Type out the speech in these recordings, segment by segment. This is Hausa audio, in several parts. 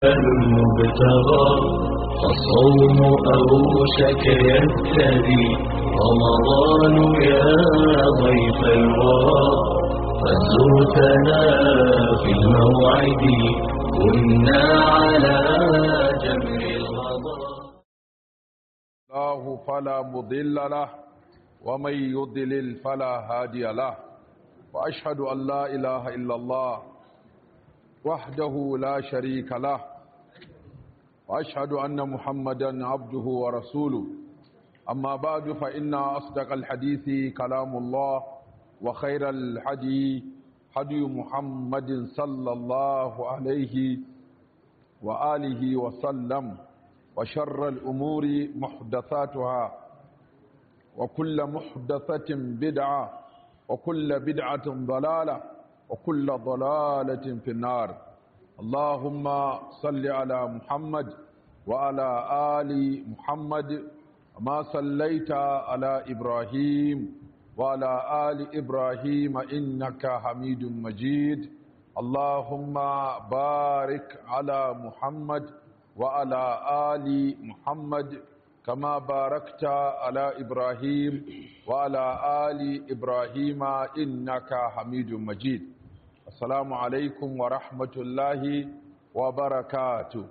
المبتغى فالصوم أوشك يبتدي رمضان يا ضيف الورى قد زرتنا في الموعد كنا على جمر الغضا الله فلا مضل له ومن يضلل فلا هادي له وأشهد أن لا إله إلا الله وحده لا شريك له وأشهد أن محمدا عبده ورسوله أما بعد فإن أصدق الحديث كلام الله وخير الحدي حدي محمد صلى الله عليه وآله وسلم وشر الأمور محدثاتها وكل محدثة بدعة وكل بدعة ضلالة وكل ضلالة في النار اللهم صل على محمد وعلى آل محمد ما صليت على إبراهيم وعلى آل إبراهيم إنك حميد مجيد اللهم بارك على محمد وعلى آل محمد كما باركت على إبراهيم وعلى آل إبراهيم إنك حميد مجيد السلام عليكم ورحمة الله وبركاته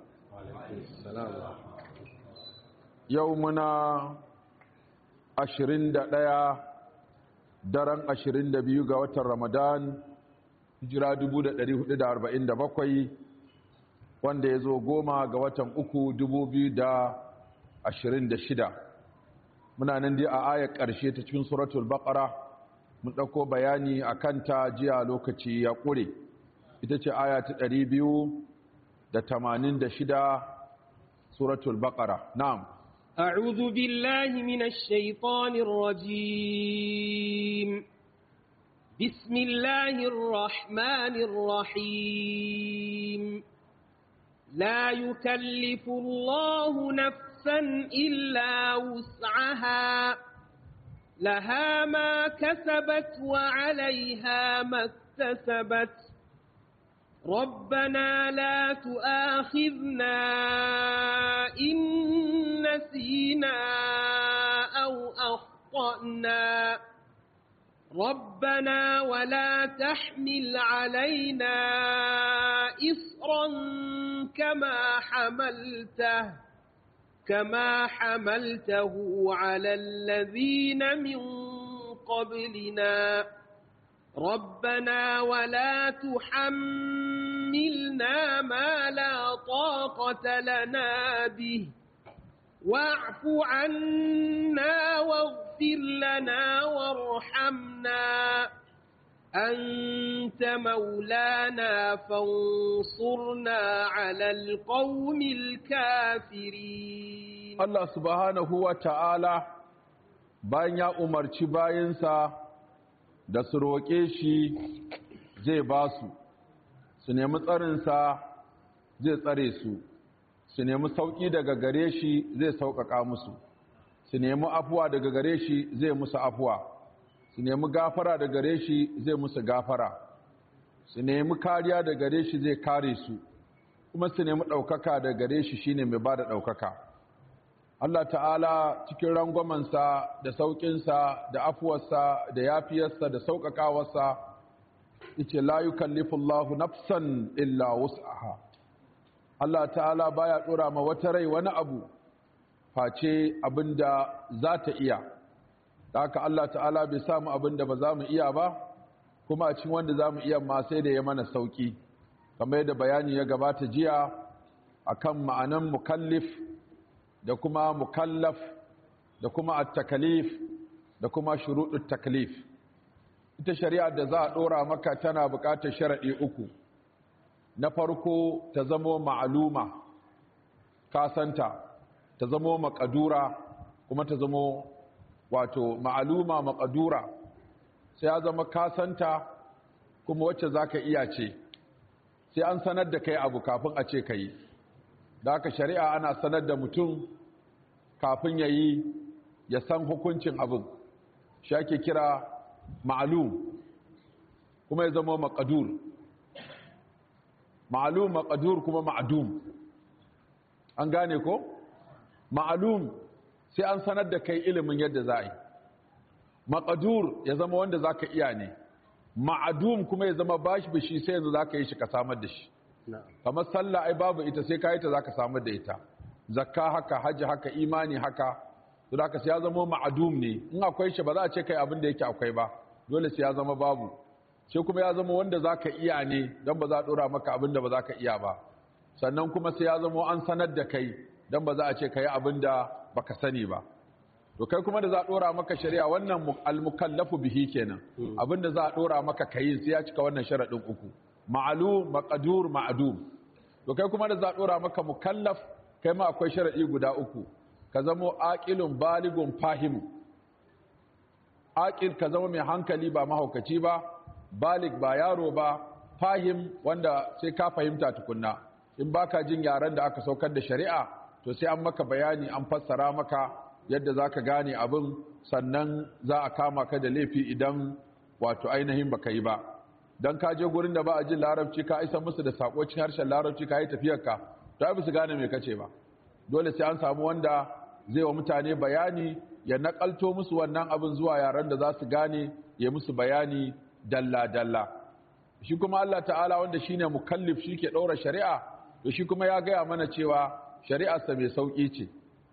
يومنا ashirin da ɗaya daren ashirin da biyu ga watan ramadan hijira dubu da ɗari hudu da arba'in da bakwai wanda ya zo goma ga watan uku dubu biyu da ashirin da shida muna nan dai a ayar ƙarshe ta cikin suratul baƙara mun ɗauko bayani a kanta jiya lokaci ya ƙure ita ce aya ta ɗari biyu da tamanin da shida suratul baƙara na'am أعوذ بالله من الشيطان الرجيم بسم الله الرحمن الرحيم لا يكلف الله نفسا إلا وسعها لها ما كسبت وعليها ما اكتسبت ربنا لا تؤاخذنا إن نسينا أو أخطأنا ربنا ولا تحمل علينا إصرا كما حملته كما حملته على الذين من قبلنا ربنا ولا تحملنا ما لا طاقة لنا به واعف عنا واغفر لنا وارحمنا أنت مولانا فانصرنا على القوم الكافرين Allah subhanahu wa ta'ala bayan ya umarci bayansa da su roƙe shi zai ba su, su nemi tsarinsa zai tsare su, su nemi sauƙi daga gare shi zai sauƙaƙa musu, su nemi afuwa daga gare shi zai musu afuwa, su nemi gafara daga gare shi zai musu gafara, su nemi kariya daga gare shi zai kare su, kuma su nemi ɗaukaka daga gare shi shine mai ba da ɗaukaka. Allah ta'ala cikin rangwamansa da sauƙinsa da afuwarsa da yafiyarsa da sauƙaƙawarsa yace la yukallifullahu nafsan illa wus'aha Allah ta'ala baya ɗora ma wata rai wani abu face abinda za ta iya haka Allah ta'ala bai samu abinda ba za mu iya ba kuma a cikin wanda za mu iya ma sai da ya mana sauƙi kamar yadda bayani ya gabata jiya akan ma'anan mukallif da kuma mukallaf da kuma at-takalif da kuma shuruɗut taklif ita shari'a da za a ɗora maka tana buƙatar sharaɗi uku na farko ta zamo ma'aluma kasanta ta zamo maƙadura kuma ta zamo wato ma'aluma maƙadura sai ya zama kasanta kuma wacce za ka iya ce sai an sanar da kai abu kafin a ce ka yi da haka shari'a ana sanar da mutum kafin ya yi ya san hukuncin abin shi ake kira ma'alum kuma ya zama maƙadur ma'alum maƙadur kuma ma'adum an gane ko ma'alum sai an sanar da kai ilimin yadda za a yi maƙadur ya zama wanda za ka iya ne ma'adum kuma ya zama bashi bishi sai yanzu za ka yi shi ka samar da shi kamar sallah ai babu ita sai ka yi ta za ka samar da ita zakka haka hajji haka imani haka to da sai ya zama ma'adum ne in akwai shi ba za a ce kai abin da yake akwai ba dole sai ya zama babu sai kuma ya zama wanda za ka iya ne don ba za a ɗora maka abin da ba za ka iya ba sannan kuma sai ya zama an sanar da kai don ba za a ce ka yi abin da ba ka sani ba to kai kuma da za a ɗora maka shari'a wannan almukallafu bihi kenan abin da za a ɗora maka ka yi sai ya cika wannan sharaɗin uku ma'alu maqadur ma'adum to kai kuma da za a ɗora maka mukallaf kai ma akwai sharaɗi guda uku ka zamo aqilun baligun fahimu aqil ka zama mai hankali ba mahaukaci ba balik ba yaro ba fahim wanda sai ka fahimta tukunna in baka jin yaren da aka saukar da shari'a to sai an maka bayani an fassara maka yadda zaka gane abin sannan za a kama ka da laifi idan wato ainihin baka yi ba dan ka je gurin da ba a jin larabci ka isa musu da sako cikin harshen larabci ka yi tafiyarka to ai su gane me kace ba dole sai an samu wanda zai wa mutane bayani ya nakalto musu wannan abin zuwa yaren da za su gane ya musu bayani dalla-dalla shi kuma Allah ta'ala wanda shine mukallif shi ke ɗaura shari'a to shi kuma ya gaya mana cewa shari'arsa mai sauƙi ce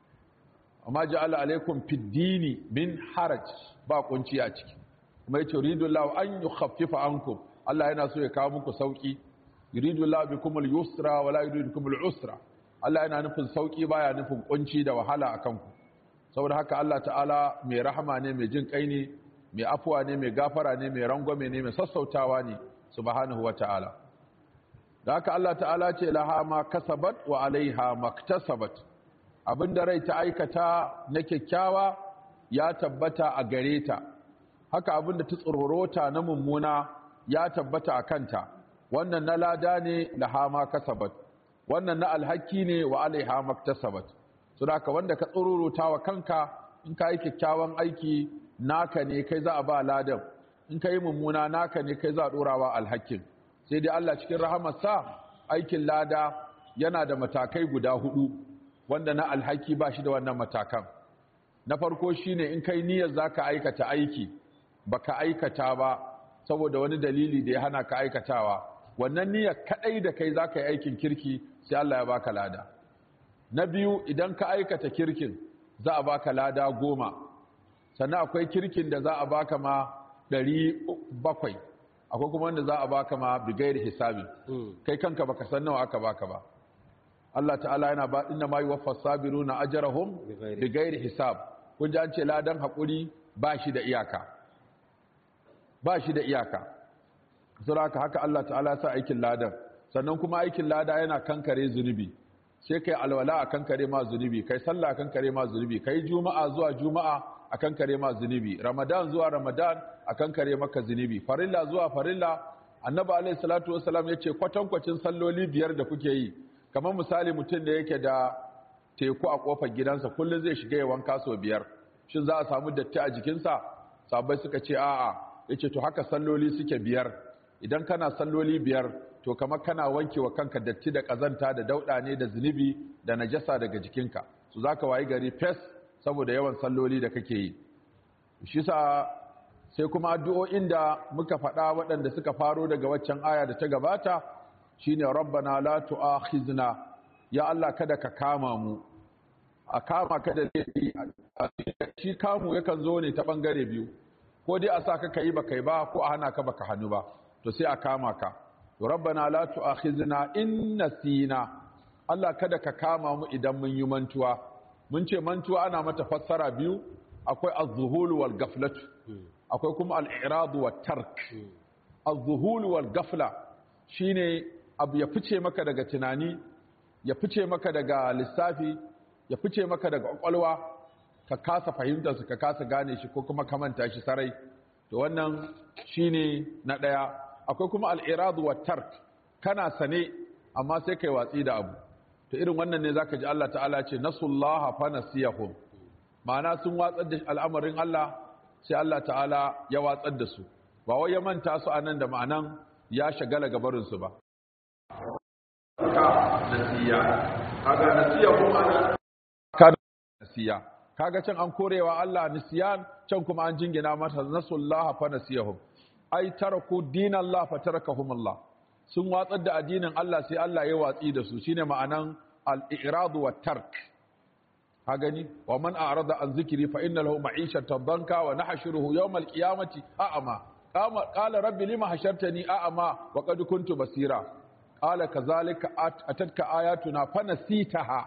amma ja'ala alaikum fiddini min haraj ba kunci a ciki kuma yace yuridullahu an yukhaffifa ankum Allah yana so ya kawo muku sauƙi yuridullahu bikumul yusra wala yuridu bikumul usra Allah yana nufin sauƙi baya nufin kunci da wahala akan ku saboda haka Allah ta'ala mai rahama ne mai jin kai ne mai afuwa ne mai gafara ne mai rangwame ne mai sassautawa ne subhanahu wa ta'ala da haka Allah ta'ala ce laha ma kasabat wa alaiha maktasabat abinda rai ta aikata na kyakkyawa ya tabbata a gare ta haka abinda ta tsororota na mummuna ya tabbata a kanta wannan na lada ne laha ma kasabat wannan na alhaki ne wa alaiha maktasabat so da haka wanda ka tsororota wa kanka in ka yi kyakkyawan aiki naka ne kai za a ba ladan in ka yi mummuna naka ne kai za a ɗorawa alhakin sai dai Allah cikin rahamarsa aikin lada yana da matakai guda hudu wanda na alhaki ba shi da wannan matakan na farko shine in kai niyyar za ka aikata aiki baka aikata ba saboda wani dalili da ya hana ka aikatawa wannan niyyar kadai da kai za ka yi aikin kirki sai Allah ya baka lada na biyu idan ka aikata kirkin za a baka lada goma sannan akwai kirkin da za a baka ma ɗari bakwai akwai kuma wanda za a baka ma bigayar hisabi kai kanka baka san nawa aka baka ba Allah ta'ala yana ba inna ma yuwaffa sabiruna ajrahum bigayar hisab kun ji an ce ladan hakuri ba shi da iyaka ba shi da iyaka saboda haka Allah ta'ala sa aikin ladan sannan kuma aikin lada yana kankare zunubi sai kai alwala a kankare ma zunubi kai sallah a kankare ma zunubi kai juma'a zuwa juma'a akan kare ma zunubi ramadan zuwa ramadan akan kare maka zunubi farilla zuwa farilla annabi alaihi salatu wasalam yace kwatankwacin salloli biyar da kuke yi kamar misali mutum da yake da teku a kofar gidansa kullum zai shiga ya wanka sau biyar shin za a samu datti a jikinsa sabai suka ce a'a yace to haka salloli suke biyar idan kana salloli biyar to kamar kana wanke wa kanka datti da kazanta da dauda ne da zunubi da najasa daga jikinka su zaka wayi gari fes saboda yawan salloli da kake yi shi sa sai kuma addu'o'in da muka faɗa waɗanda suka faro daga waccan aya da ta gabata shine rabbana la tu'akhizna ya Allah kada ka kama mu a kama ka da laifi shi kamu yakan zo ne ta bangare biyu ko dai a sa ka kai baka yi ba ko a hana ka baka hannu ba to sai a kama ka rabbana la tu'akhizna in nasina Allah kada ka kama mu idan mun yi mantuwa mun ce mantuwa ana mata fassara biyu akwai az-zuhul wal gaflatu akwai kuma al-i'rad wat tark az-zuhul wal gafla shine abu ya fice maka daga tunani ya fice maka daga lissafi ya fice maka daga kwakwalwa ka kasa fahimtar su ka kasa gane shi ko kuma ka manta shi sarai to wannan shine na daya akwai kuma al-i'rad wat tark kana sane amma sai kai watsi da abu to irin wannan ne zaka ji Allah ta'ala ce nasullaha fa nasiyahum ma'ana sun watsar da al'amarin Allah sai Allah ta'ala ya watsar da su ba wai ya manta su anan da ma'anan ya shagala gabarin su ba ka nasiya kaga nasiyahum ana kana nasiya kaga can an korewa Allah nisyan can kuma an jingina masa nasullaha fa nasiyahum ai taraku dinallah fa tarakahum Allah sun watsar da addinin Allah sai Allah ya watsi da su shine ma'anan al-i'rad wa tark ka gani wa man a'rada an zikri fa inna lahu ma'ishatan danka wa nahshuruhu yawm al-qiyamati a'ama qama qala rabbi lima hashartani a'ama wa qad kuntu basira qala kadhalika atatka ayatuna fa nasitaha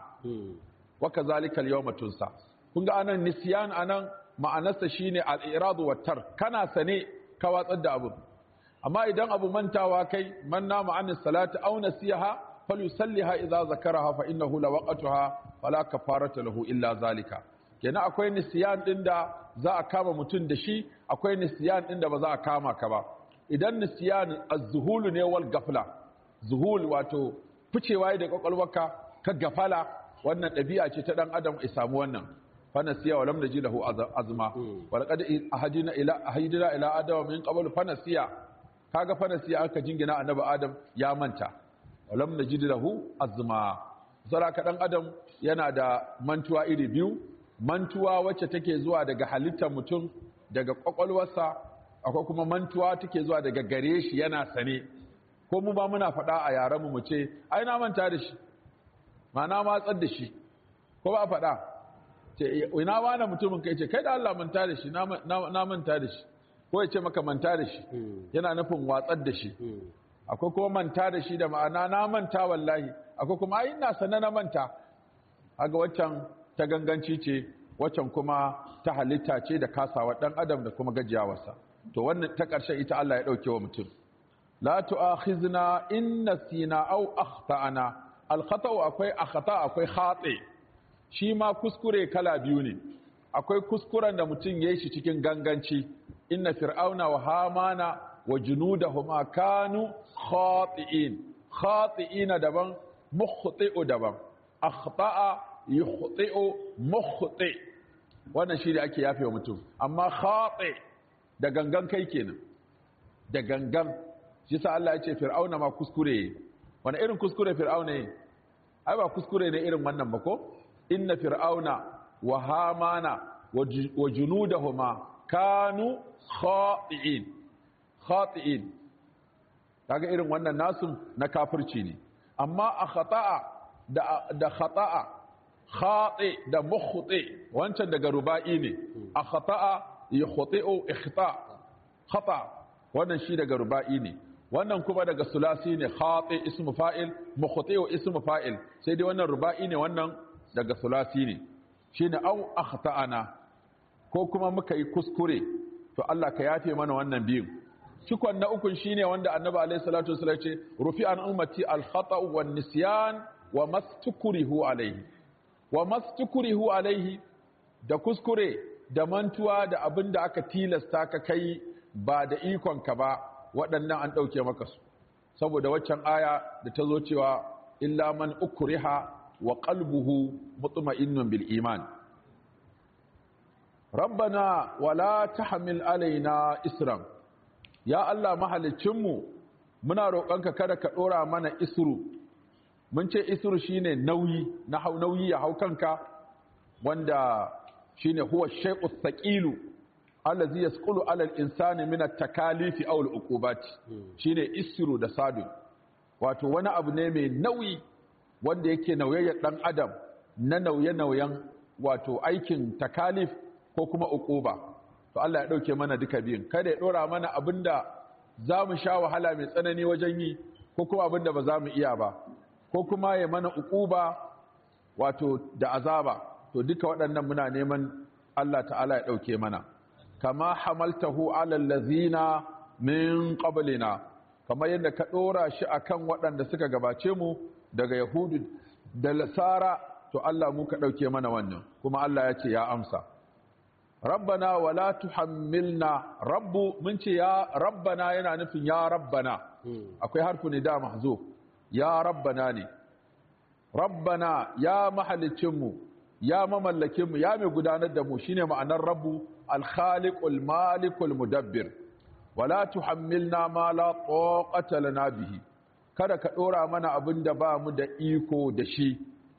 wa kadhalika al-yawma tunsa kun ga anan nisyan anan ma'anarsa shine al-i'rad wa tark kana sane ka watsar da abu amma idan abu mantawa kai man nama an salati aw nasiha falyusalliha idza zakaraha fa innahu lawaqatuha fala kafarata lahu illa zalika kenan akwai nisyan din da za a kama mutum da shi akwai nisyan din da ba za a kama ka ba idan nisyan az-zuhul ne wal gafla zuhul wato ficewa da kwakwalwarka ka gafala wannan ɗabi'a ce ta dan adam ya samu wannan fanasiya wa lam naji lahu azma wa laqad ahadina ila ahidina ila adam min qabl fanasiya kaga fanasiya aka jingina annabi adam ya manta wa lam naji lahu azma saraka dan adam yana da mantuwa iri biyu mantuwa wacce take zuwa daga halittar mutum daga kwakwalwarsa akwai kuma mantuwa take zuwa daga gare shi yana sane ko mu ba muna faɗa a yaran mu mu ce ai na manta da shi ma na matsar da shi ko ba faɗa ce ina wani mutumin kai ce kai da Allah manta da shi na manta da shi ko ya ce maka manta da shi yana nufin watsar da shi akwai kuma manta da shi da ma'ana na manta wallahi akwai kuma ai ina sana na manta haga waccan ta ganganci ce waccan kuma ta halitta ce da kasawa dan adam da kuma gajiyawarsa to wannan ta ƙarshen ita Allah ya ɗauke wa mutum la tu'akhizna in nasina aw akhtana al khata'u akwai akhta akwai khati shi ma kuskure kala biyu ne akwai kuskuren da mutum ya yi shi cikin ganganci inna fir'auna wa hamana wa junudahuma kanu khati'in khati'ina daban mukhti'u daban akhta'a yukhti'u mukhti wannan shi da ake yafe wa mutum amma khati da gangan kai kenan da gangan shi sa Allah ya ce fir'auna ma kuskure wani irin kuskure fir'auna yi ai ba kuskure ne irin wannan ba ko inna fir'auna wa hamana wa junudahuma kanu khati'in khati'in kaga irin wannan nasun na kafirci ne amma a khata'a da da khata'a khati da mukhti wancan daga ruba'i ne a khata'a yukhti'u ikhta khata wannan shi daga ruba'i ne wannan kuma daga sulasi ne khati ismu fa'il mukhti'u ismu fa'il sai dai wannan ruba'i ne wannan daga sulasi ne shine au akhta'ana ko kuma muka yi kuskure to Allah ka yafe mana wannan biyun cikon na ukun shine wanda annabi alaihi salatu wasallam ce rufi an ummati al khata'u wan nisyan wa mastukrihu alaihi wa mastukrihu alaihi da kuskure da mantuwa da abin da aka tilasta ka kai ba da ikon ka ba waɗannan an ɗauke maka su saboda waccan aya da ta zo cewa illa man ukriha wa qalbuhu mutma'innun bil iman rabbana wala tahmil alaina isran ya Allah mahalicinmu muna roƙonka kada ka ɗora mana isru mun ce isru shine nauyi na hau nauyi ya hau kanka wanda shine huwa shay'u thaqilu allazi yasqulu ala al-insani min at-takalifi aw al-uqubati shine isru da sadu wato wani abu ne mai nauyi wanda yake nauyayyar dan adam na nauye-nauyen wato aikin takalif ko kuma uquba to Allah ya dauke mana duka biyun kada ya dora mana abinda zamu sha wahala mai tsanani wajen yi ko kuma abinda ba za mu iya ba ko kuma ya mana uquba wato da azaba to duka waɗannan muna neman Allah ta'ala ya dauke mana kama hamaltahu ala allazina min qablina kamar yadda ka dora shi akan waɗanda suka gabace mu daga yahudu da lasara to Allah mu ka dauke mana wannan kuma Allah ya ce ya amsa rabbana wala tuhammilna rabbu mun ce ya rabbana yana nufin ya rabbana akwai harfu ne da mahzuf ya rabbana ne rabbana ya mahalicinmu ya mamallakinmu ya mai gudanar da mu shine ma'anar rabbu alkhaliqul malikul mudabbir wala tuhammilna ma la taqata lana bihi kada ka dora mana abin da ba mu da iko da shi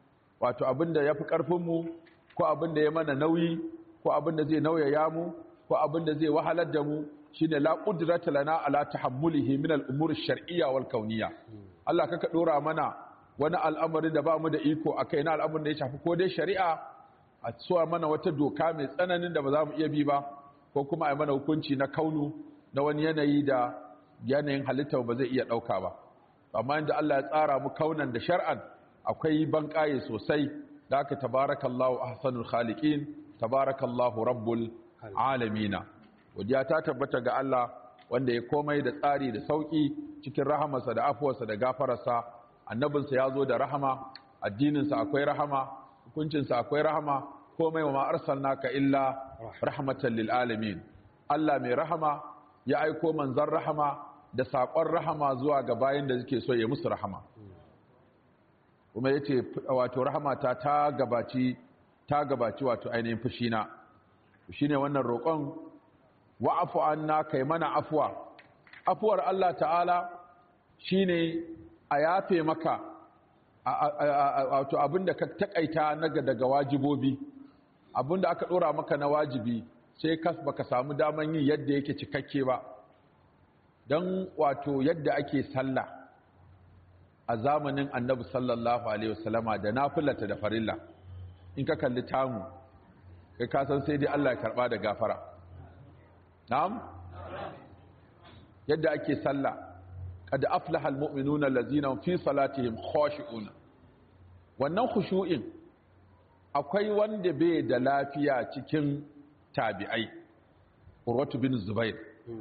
wato abin da ya fi ƙarfinmu ko abin da ya mana nauyi ko abin da zai nauyaya mu ko abin da zai wahalar da mu shine la qudrata lana ala tahammulihi min al-umur ash-shar'iyya wal kauniyya Allah kaka dora mana wani al'amari da ba mu da iko akai na al'amarin da ya shafi ko dai shari'a a tsuwa mana wata doka mai tsananin da ba za mu iya bi ba ko kuma a mana hukunci na kaunu na wani yanayi da yanayin halitta ba zai iya ɗauka ba amma inda Allah ya tsara mu kaunan da shar'an akwai banƙaye sosai da aka tabarakallahu ahsanul khaliqin tabarakallahu rabbul alamina godiya ta tabbata ga Allah wanda ya komai da tsari da sauki cikin rahamarsa da afuwarsa da gafararsa annabinsa ya zo da rahama addininsa akwai rahama hukuncinsa akwai rahama komai wa ma arsalnaka illa rahmatan lil alamin Allah mai rahama ya aiko manzon rahama da saƙon rahama zuwa ga bayan da suke so ya musu rahama kuma yace wato rahamata ta gabaci ta gabaci wato ainihin fushina shine wannan roƙon wa'afu anna kai mana afwa afuwar Allah ta'ala shine a yafe maka wato abinda ka takaita naga daga wajibobi abinda aka dora maka na wajibi sai kas baka samu daman yin yadda yake cikakke ba don wato yadda ake sallah a zamanin annabi sallallahu alaihi wasallama da nafilata da farilla in ka kalli tamu kai ka san sai dai Allah ya karba da gafara na'am yadda ake sallah qad aflaha almu'minuna allazina fi salatihim khashi'un wannan khushu'in akwai wanda bai da lafiya cikin tabi'ai urwatu bin zubair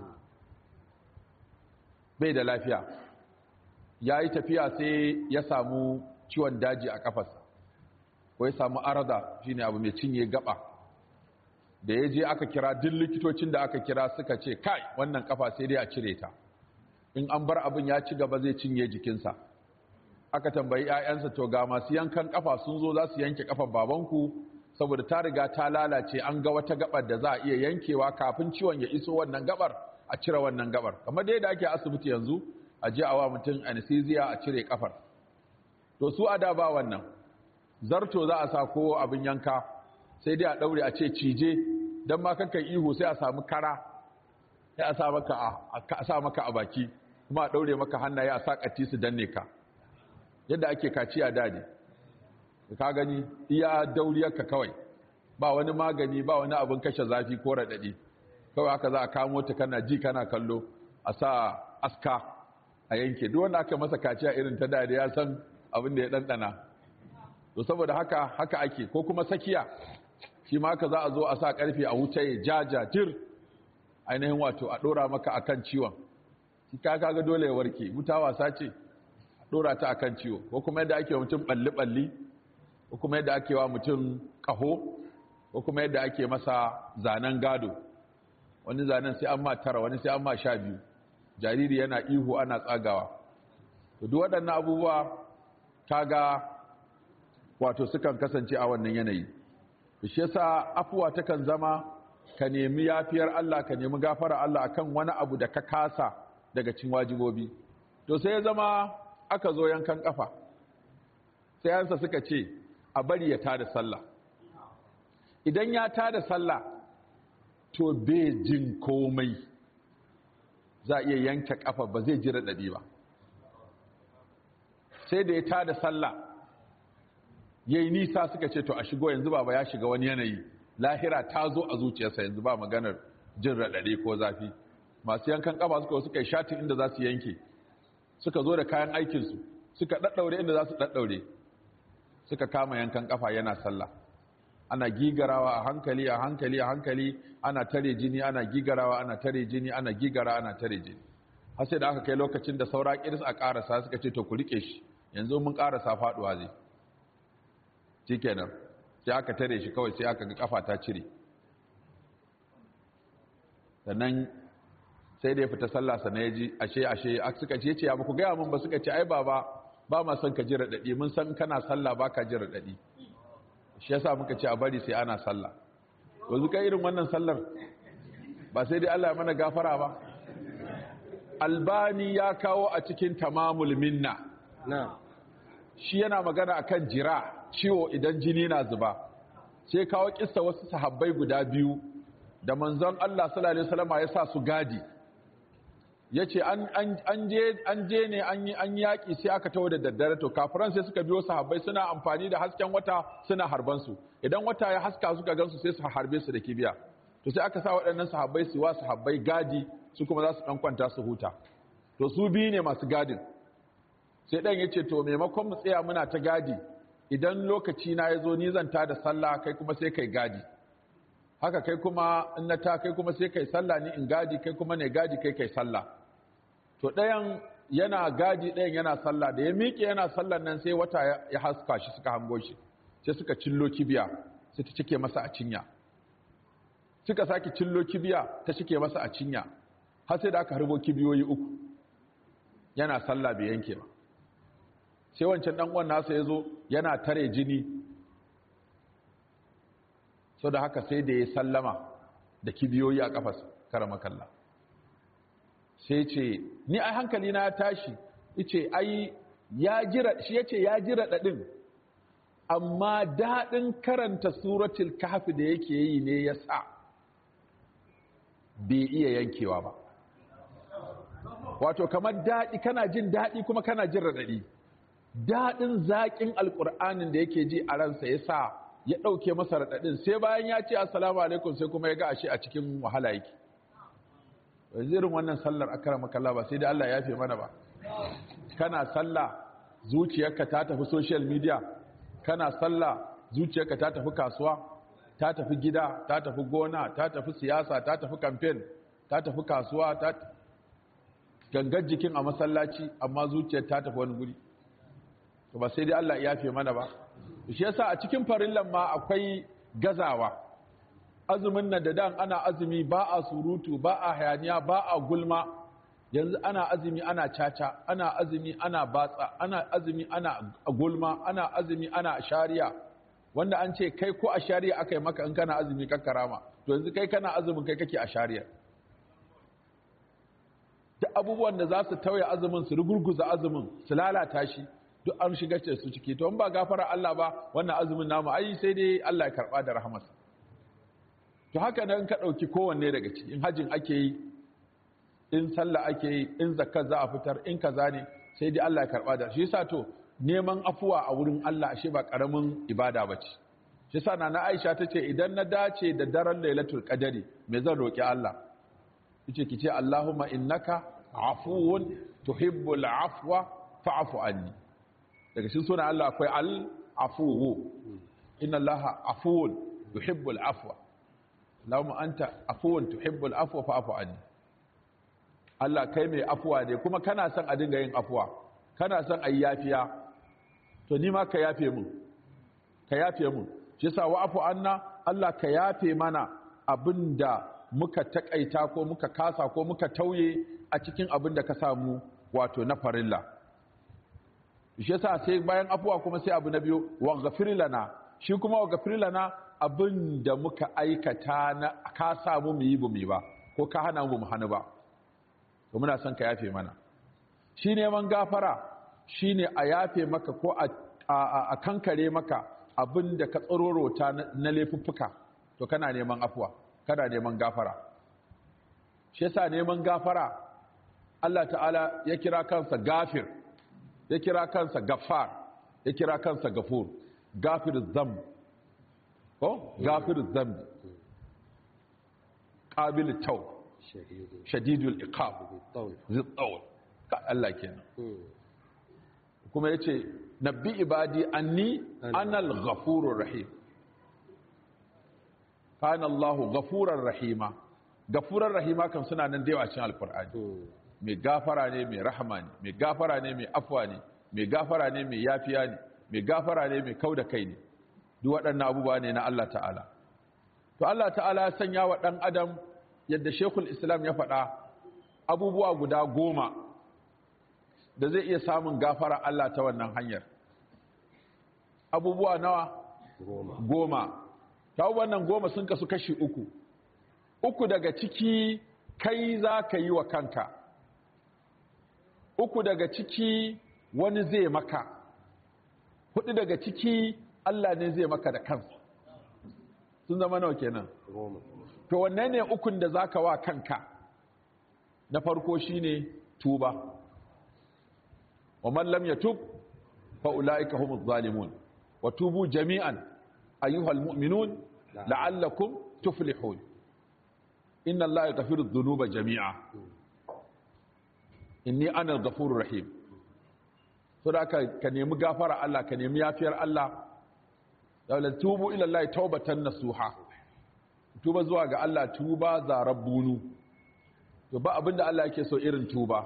bai da lafiya yayi tafiya sai ya samu ciwon daji a kafarsa ko ya samu arada shine abu mai cinye gaba da ya je aka kira duk likitocin da aka kira suka ce kai wannan kafa sai dai a cire ta in an bar abin ya ci gaba zai cinye jikinsa aka tambayi 'ya'yansa to ga masu yankan kafa sun zo za su yanke kafan babanku saboda ta riga ta lalace an ga wata gabar da za a iya yankewa kafin ciwon ya iso wannan gabar a cire wannan gabar kamar dai da ake asibiti yanzu a je a wa mutum anesthesia a cire kafar to su a da ba wannan zarto za a sa ko abin yanka sai dai a daure a ce cije don ma kankan ihu sai a samu kara sai a sa maka a sa maka a baki kuma a daure maka hannaye a sa kati su danne ka yadda ake kaciya dade ka gani iya dauriyarka kawai ba wani magani ba wani abin kashe zafi ko raɗaɗi kawai haka za a kamo ta kana ji kana kallo a sa aska a yanke duk wanda aka masa kaciya irin ta dade ya san abin da ya ɗanɗana to saboda haka haka ake ko kuma sakiya shi ma haka za a zo a sa ƙarfe a wuce ya jaja jir ainihin wato a ɗora maka akan ciwon shi ka kaga dole ya warke wuta wasa ce ɗora ta akan ciwo ko kuma yadda ake wa mutum ɓalli-ɓalli ko kuma yadda ake wa mutum ƙaho ko kuma yadda ake masa zanen gado wani zanen sai an ma tara wani sai an ma sha biyu jariri yana ihu ana tsagawa to duk waɗannan abubuwa kaga wato sukan kasance a wannan yanayi shi yasa afuwa takan zama ka nemi yafiyar Allah ka nemi gafara Allah akan wani abu da ka kasa daga cin wajibobi to sai ya zama aka zo yankan kafa sai yansa suka ce a bari ya tada sallah idan ya tada sallah to bai jin komai za a iya yanke kafa ba zai ji raɗaɗi ba sai da ya tada sallah ya yi nisa suka ce to a shigo yanzu baba ya shiga wani yanayi lahira ta zo a zuciyarsa yanzu ba maganar jin raɗaɗe ko zafi masu yankan ƙafa suka suka yi shatin inda za su yanke suka zo da kayan aikinsu suka ɗaɗɗaure inda za su ɗaɗɗaure suka kama yankan ƙafa yana sallah ana gigarawa a hankali a hankali a hankali ana tare jini ana gigarawa ana tare jini ana gigara ana tare jini har sai da aka kai lokacin da saura kiris a ƙarasa suka ce to ku riƙe shi yanzu mun ƙarasa faɗuwa zai shikenan sai aka tare shi kawai sai aka ga kafa ta cire sannan sai da ya fita sallah sannan ya ji ashe ashe suka ce ce ya ba ku gaya mun ba suka ce ai baba ba ma son ka ji raɗaɗi mun san kana sallah ba ka ji raɗaɗi shi yasa muka ce a bari sai ana sallah yanzu kai irin wannan sallar ba sai dai Allah ya mana gafara ba albani ya kawo a cikin tamamul minna shi yana magana akan jira ciwo idan jini na zuba sai kawo kissa wasu sahabbai guda biyu da manzon Allah sallallahu alaihi wasallam ya sa su gadi yace an an je an je ne an yi an yaki sai aka tawo da daddare to kafiran sai suka biyo sahabbai suna amfani da hasken wata suna harban su idan wata ya haska suka gansu sai su harbe su da kibiya to sai aka sa waɗannan sahabbai su wa sahabbai gadi su kuma za su dan kwanta su huta to su biyu ne masu gadin sai dan yace to maimakon mu tsaya muna ta gadi idan lokaci na yazo ni zan ta da sallah kai kuma sai kai gadi haka kai kuma in na ta kai kuma sai kai sallah ni in gadi kai kuma ne gadi kai kai sallah to ɗayan yana gadi ɗayan yana sallah da ya miƙe yana sallan nan sai wata ya haska shi suka hango shi sai suka cillo kibiya sai ta cike masa a cinya suka sake cillo kibiya ta cike masa a cinya har sai da aka harbo kibiyoyi uku yana sallah bai yanke ba sai wancan dan uwan nasa yazo yana tare jini so da haka sai da ya sallama da kibiyoyi a kafas karama kalla sai ce ni ai hankali na ya tashi yace ai ya jira shi yace ya jira dadin amma dadin karanta suratul kahfi da yake yi ne yasa bai iya yankewa ba wato kamar daɗi kana jin daɗi kuma kana jin raɗaɗi daɗin zaƙin alƙur'anin da yake ji a ransa ya sa ya ɗauke masa raɗaɗin sai bayan ya ce assalamu alaikum sai kuma ya ga ashe a cikin wahala yake irin wannan sallar akara makalla ba sai da Allah ya fi mana ba kana sallah zuciyarka ta tafi social media kana sallah zuciyarka ta tafi kasuwa ta tafi gida ta tafi gona ta tafi siyasa ta tafi campaign ta tafi kasuwa ta gangar jikin a masallaci amma zuciyar ta tafi wani guri to ba sai dai Allah ya fi mana ba shi yasa a cikin farillan ma akwai gazawa azumin nan da dan ana azumi ba a surutu ba a hayaniya ba a gulma yanzu ana azumi ana caca ana azumi ana batsa ana azumi ana gulma ana azumi ana shari'a wanda an ce kai ko a shari'a aka yi maka in kana azumi kakkarama to yanzu kai kana azumin kai kake a shari'a duk abubuwan da za su tauye azumin su rugurguza azumin su lalata shi duk an shiga ce su ciki to in ba gafara Allah ba wannan azumin namu ai sai dai Allah ya karba da rahamarsa to haka nan ka dauki kowanne daga ciki in hajin ake yi in sallah ake yi in zakat za a fitar in kaza ne sai dai Allah ya karba da shi yasa to neman afuwa a wurin Allah ashe ba karamin ibada bace shi yasa nana Aisha tace idan na dace da daren Lailatul Qadari me zan roki Allah yace kice Allahumma innaka afuwun tuhibbul afwa fa'fu anni daga cikin sunan Allah akwai al-afuwu inna Allah afuwun yuhibbul afwa Allahumma anta afuwun tuhibbul afwa fa'fu anni Allah kai mai afuwa ne kuma kana son a dinga yin afuwa kana son ayi yafiya to ni ma ka yafe mun ka yafe mun shi yasa wa afu anna Allah ka yafe mana abinda muka takaita ko muka kasa ko muka tauye a cikin abin da ka samu wato na farilla shi yasa sai bayan afuwa kuma sai abu na biyu wa ghafir lana shi kuma wa ghafir lana abin da muka aikata na ka samu mu yi bu mu ba ko ka hana mu mu hana ba to muna son ka yafe mana shi neman gafara shine a yafe maka ko a kankare maka abin da ka tsororota na laifuffuka to kana neman afuwa kana neman gafara shi yasa neman gafara Allah ta'ala ya kira kansa gafir ya kira kansa gafar ya kira kansa gafur gafir zamb ko gafir zamb qabil taw shadidul iqab zid tawl ka Allah kenan kuma yace nabbi ibadi anni anal ghafurur rahim kana Allahu ghafurar rahima gafurar rahima kan suna nan da yawa cikin alqur'ani mai gafara ne mai rahama ne mai gafara ne mai afwa ne mai gafara ne mai yafiya ne mai gafara ne mai kauda kai ne duk waɗannan abubuwa ne na Allah ta'ala to Allah ta'ala ya sanya wa ɗan adam yadda shekul islam ya faɗa abubuwa guda goma da zai iya samun gafara Allah ta wannan hanyar abubuwa nawa goma ta wannan goma sun kasu kashi uku uku daga ciki kai za ka yi wa kanka uku daga ciki wani zai maka hudu daga ciki Allah ne zai maka da kansa sun zama nawa kenan to wanne ne ukun da zaka wa kanka na farko shine tuba wa man lam yatub fa ulaika humuz zalimun wa tubu jami'an ayyuhal mu'minun la'allakum tuflihun inna allaha yaghfiru dhunuba jami'a inni ana al-ghafurur rahim so da ka ka nemi gafara Allah ka nemi yafiyar Allah dawla tubu ila Allah tawbatan nasuha tuba zuwa ga Allah tuba zarabbunu to ba abinda Allah yake so irin tuba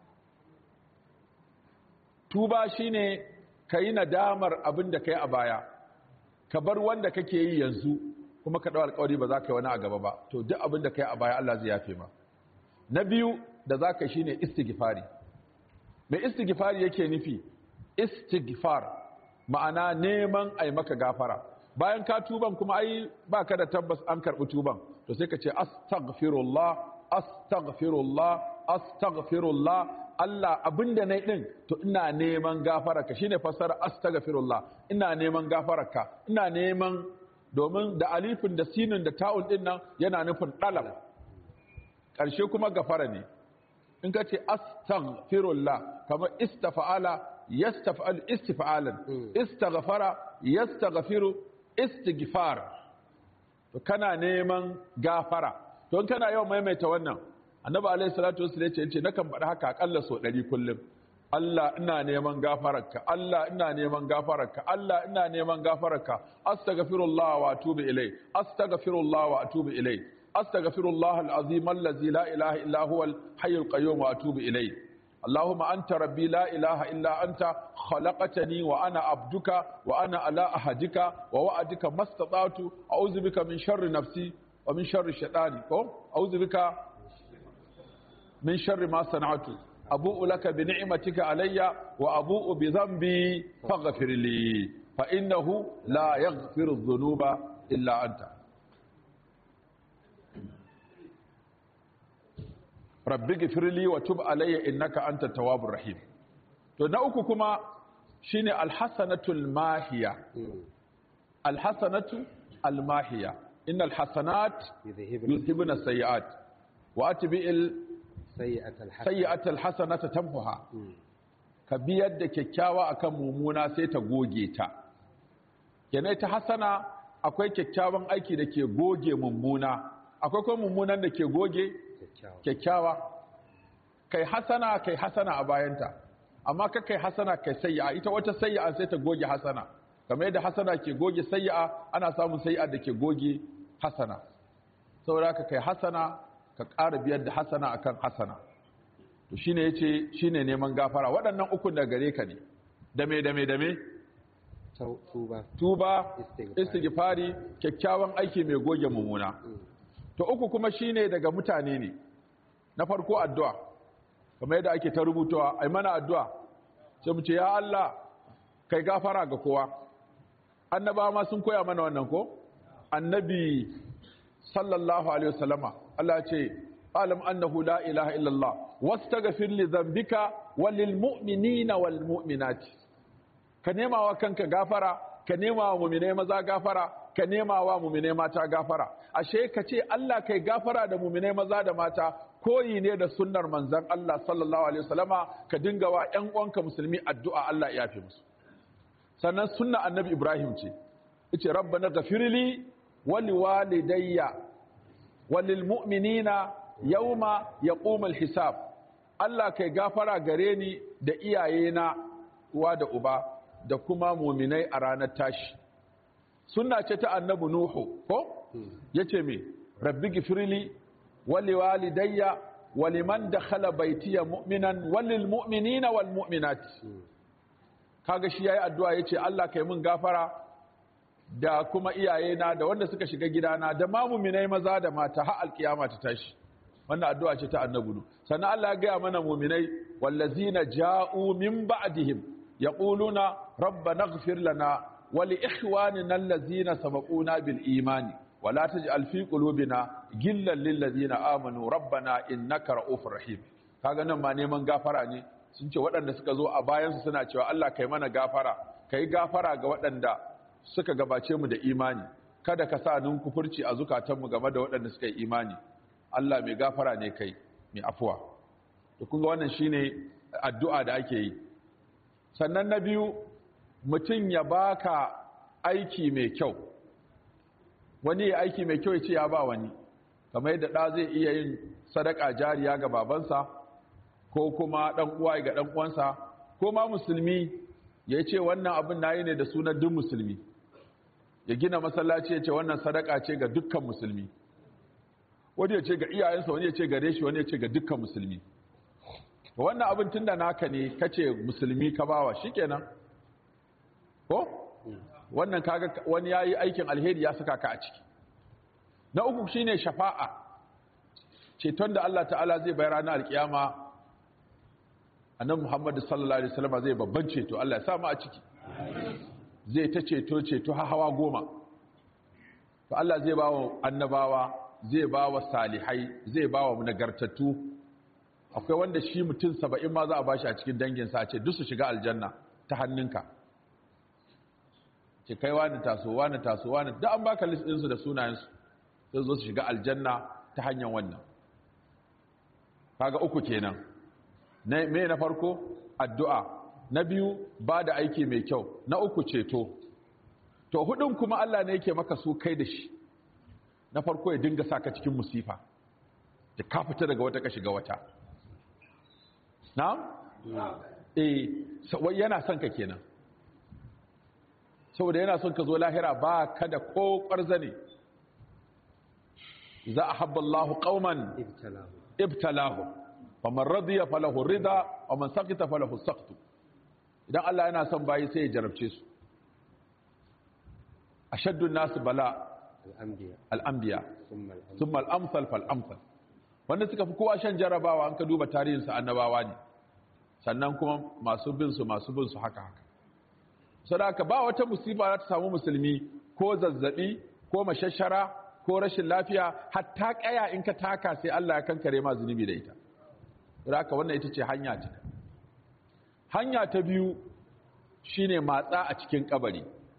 tuba shine kai nadamar abinda kai a baya ka bar wanda kake yi yanzu kuma ka dawo alƙawari ba za ka yi wani a gaba ba to duk abinda kai a baya Allah zai yafe ma na biyu da za ka shi ne istighfari mai istighfari yake nufi istighfar ma'ana neman ai maka gafara bayan ka tuban kuma ai ba ka da tabbas an karɓi tuban to sai ka ce astaghfirullah astaghfirullah astaghfirullah Allah abinda na din to ina neman gafararka shine fassara astaghfirullah ina neman gafararka ina neman domin da alifin da sinin da ta'un din nan yana nufin dalal ƙarshe kuma gafara ne in ka ce astaghfirullah kamar istafa'ala yastafa'al istifa'alan istaghfara yastaghfiru istighfar to kana neman gafara to in kana yawan maimaita wannan annabi alaihi salatu wasallam yace yace nakan faɗi haka akalla so 100 kullum Allah ina neman gafararka Allah ina neman gafararka Allah ina neman gafararka astaghfirullah wa atubu ilai astaghfirullah wa atubu ilai أستغفر الله العظيم الذي لا إله إلا هو الحي القيوم وأتوب إليه اللهم أنت ربي لا إله إلا أنت خلقتني وأنا عبدك وأنا على أهدك ووعدك ما استطعت أعوذ بك من شر نفسي ومن شر الشيطان أعوذ بك من شر ما صنعت أبوء لك بنعمتك علي وأبوء بذنبي فاغفر لي فإنه لا يغفر الذنوب إلا أنت rabbi gifirli wa tub alayya innaka anta tawwabur rahim to na uku kuma shine alhasanatul mahiya alhasanatu almahiya innal hasanat yuzhibuna sayiat wa atbi'il sayyi'ata alhasanata tamhuha ka biyar da kyakkyawa akan mumuna sai ta goge ta kenan ta hasana akwai kyakkyawan aiki da ke goge mummuna akwai kuma mummunan da ke goge kyakkyawa kai hasana kai hasana a bayanta amma ka kai hasana kai sayya ita wata sayya sai ta goge hasana kamar yadda hasana ke goge sayya ana samun sayya da ke goge hasana saboda ka kai hasana ka ƙara biyar da hasana akan hasana to shine yace shine neman gafara waɗannan ukun da gare ka ne dame dame dame tuba tuba istighfari kyakkyawan aiki mai goge mummuna to uku kuma shine daga mutane ne na farko addu'a kamar yadda ake ta rubutawa ai mana addu'a sai mu ce ya Allah kai gafara ga kowa annabawa ma sun koya mana wannan ko annabi sallallahu alaihi wasallama Allah ce alam annahu la ilaha illallah wastaghfir li dhanbika walil mu'minina wal mu'minati ka nema wa kanka gafara ka nema wa mu'minai maza gafara ka nema wa mu'minai mata gafara ashe ka ce Allah kai gafara da mu'minai maza da mata koyi ne da sunnar manzon Allah sallallahu alaihi wasallama ka dinga wa ƴan uwanka musulmi addu'a Allah ya yafe musu sannan sunna annabi Ibrahim ce yace rabbana ghafirli wa liwalidayya walil mu'minina yawma yaqumul hisab Allah kai gafara gare ni da iyayena uwa da uba da kuma muminai a ranar tashi sunna ce ta annabi nuhu ko yace me rabbi gifirli wali walidayya waliman dakhala baitiya mu'minan walil mu'minina wal mu'minati kaga shi yayi addu'a yace Allah kai mun gafara da kuma iyayena da wanda suka shiga gidana da ma muminai maza da mata har alkiyama ta tashi wannan addu'a ce ta annabi nuhu sannan Allah ya ga mana muminai wallazina ja'u min ba'dihim yaquluna rabbana ighfir lana wa li ikhwanina allazina sabaquna bil imani wa la taj'al fi qulubina gillan lil ladzina amanu rabbana innaka ra'ufur rahim kaga nan ma neman gafara ne sun ce waɗanda suka zo a bayan su suna cewa Allah kai mana gafara kai gafara ga waɗanda suka gabace mu da imani kada ka sa nun kufurci a zukatanmu game da waɗanda suka yi imani Allah mai gafara ne kai mai afuwa to kun ga wannan shine addu'a da ake yi sannan na biyu mutum ya baka aiki mai kyau wani ya aiki mai kyau ya ce ya ba wani kamar yadda ɗa zai iya yin sadaka jariya ga babansa ko kuma ɗan uwa ga ɗan uwansa ko ma musulmi ya ce wannan abin nayi ne da sunan duk musulmi ya gina masallaci ya ce wannan sadaka ce ga dukkan musulmi wani ya ce ga iyayensa wani ya ce gare shi wani ya ce ga dukkan musulmi wannan abin tunda naka ne kace musulmi ka bawa shikenan ko wannan kaga wani yayi aikin alheri ya saka ka a ciki na uku shine shafa'a ceton da Allah ta'ala zai bayar ranar alkiyama annabi Muhammad sallallahu alaihi wasallam zai babban ceto Allah ya sa mu a ciki zai ta ceto ceto har hawa goma to Allah zai bawa annabawa zai bawa salihai zai bawa nagartattu akwai wanda shi mutum saba'in ma za a bashi a cikin danginsa a ce duk su shiga aljanna ta hannunka ce kai wani taso wani taso wani duk an baka list ɗinsu da sunayensu sai zo su shiga aljanna ta hanyar wannan kaga uku kenan me na farko addu'a na biyu ba da aiki mai kyau na uku ceto to hudun kuma Allah ne yake maka su kai da shi na farko ya dinga saka cikin musifa da ka fita daga wata ka shiga wata na'am eh wai yana son ka kenan saboda yana son ka zo lahira ba ka da ko ƙwarzane za a habba Allah qauman ibtalahu ibtalahu wa man radiya falahu rida wa man saqita falahu saqtu idan Allah yana son bayi sai ya jarabce su ashaddu nasu bala al-anbiya al-anbiya thumma al-anbiya thumma al-amsal fal amsal wanda suka fi kowa shan jarabawa an ka duba tarihinsu annabawa ne sannan kuma masu bin su masu bin su haka haka sadaka ba wata musiba za ta samu musulmi ko zazzabi ko mashashara ko rashin lafiya hatta kaya in ka taka sai Allah ya kankare ma zunubi da ita sadaka wannan ita ce hanya ta hanya ta biyu shine matsa a cikin kabari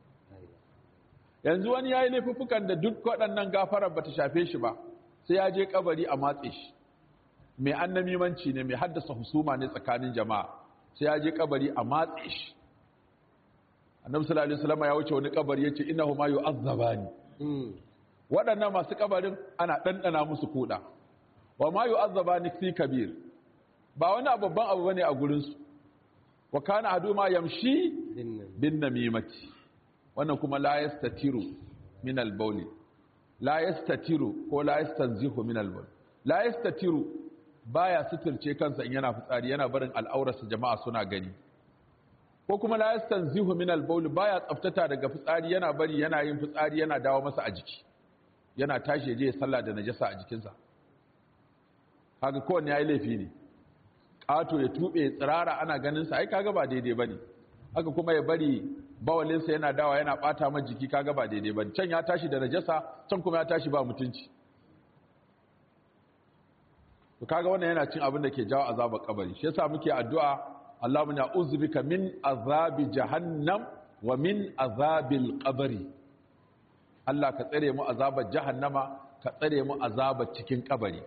yanzu wani yayi laifuffukan da duk waɗannan gafarar bata shafe shi ba sai ya je kabari a matse shi mai annamimanci ne mai haddasa husuma ne tsakanin jama'a sai ya je kabari a matse shi annabi sallallahu alaihi wasallam ya wuce wani kabari yace innahu ma yu'azzabani waɗannan masu kabarin ana dandana musu kuda wa ma yu'azzabani fi kabir ba wani babban abu bane a gurin su wa kana aduma yamshi dinnan bin namimati wannan kuma la yastatiru min al-bawli la yastatiru ko la yastanzihu min al-bawl la yastatiru baya suturce kansa in yana fitsari yana barin al'aurarsa jama'a suna gani ko kuma la yastanzihu min al-bawl baya tsaftata daga fitsari yana bari yana yin fitsari yana dawo masa a jiki yana tashi je ya sallah da najasa a jikinsa kaga kowanne yayi laifi ne ƙato ya tube tsirara ana ganin sa ai kaga ba daidai bane haka kuma ya bari bawalinsa yana dawa yana bata ma jiki kaga ba daidai bane can ya tashi da najasa can kuma ya tashi ba mutunci to kaga wannan yana cin abin da ke jawo azabar kabari shi yasa muke addu'a Allahumma na'udzu bika min azabi jahannam wa min azabil qabri Allah ka tsare mu azabar jahannama ka tsare mu azabar cikin kabari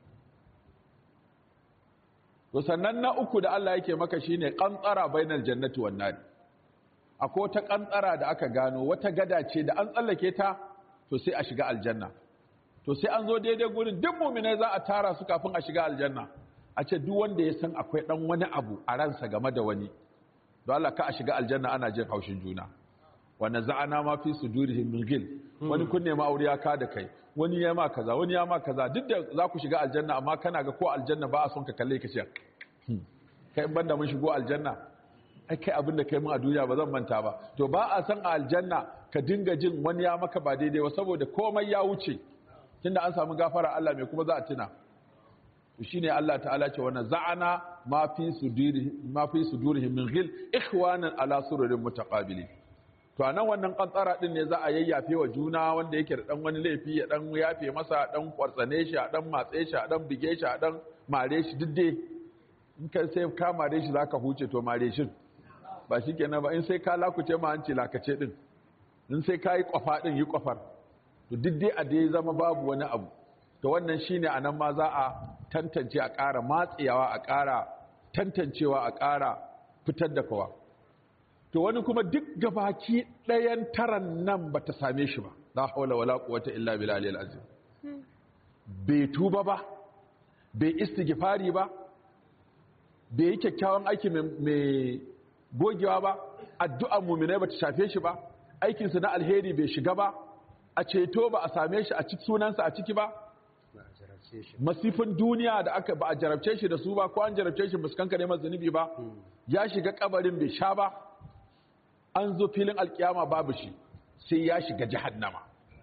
to sannan na uku da Allah yake maka shine qantara bainal jannati wan nar akwai wata qantara da aka gano wata gada ce da an tsallake ta to sai a shiga aljanna to sai an zo daidai gurin duk mu'minai za a tara su kafin a shiga aljanna a ce duk wanda ya san akwai dan wani abu a ransa game da wani don Allah ka a shiga aljanna ana jin haushin juna wa naza'ana ma fi sudurihim min ghil wani kun nema aure ya ka da kai wani ya ma kaza wani ya ma kaza duk da za ku shiga aljanna amma kana ga ko aljanna ba a son ka kalle ka ce kai in banda mun shigo aljanna ai kai abin da kai mun a duniya ba zan manta ba to ba a san a aljanna ka dinga jin wani ya maka ba daidai ba saboda komai ya wuce tunda an samu gafara Allah mai kuma za a tuna to shine Allah ta'ala ce wannan za'ana ma fi sudurihim ma fi sudurihim min ghil ikhwanan ala sururin mutaqabilin to a nan wannan kantsara din ne za a yayyafe wa juna wanda yake da dan wani laifi ya dan yafe masa dan kwartsane shi a dan matse shi a dan bige shi a dan mare shi duk dai in ka sai ka mare shi zaka huce to mare shi ba shikenan ba in sai ka lakuce ma hanci lakace din in sai ka yi kwafa ɗin yi kwafar to duk dai a dai zama babu wani abu to wannan shine a nan ma za a tantance a ƙara matsewa a ƙara tantancewa a ƙara fitar da kowa to wani kuma duk gabaki ɗayan taran nan ba ta same shi ba la haula wala quwwata illa billahi al-azim bai tuba ba bai istighfari ba bai yi kyakkyawan aiki mai gogewa ba addu'ar muminai ba ta shafe shi ba aikinsa na alheri bai shiga ba a ceto ba a same shi a ciki sunansa a ciki ba ba a jarabce shi masifin duniya da aka ba a jarabce shi da su ba ko an jarabce shi ba su kankare masa zunubi ba ya shiga kabarin bai sha ba an zo filin alkiyama babu shi sai ya shiga jahannama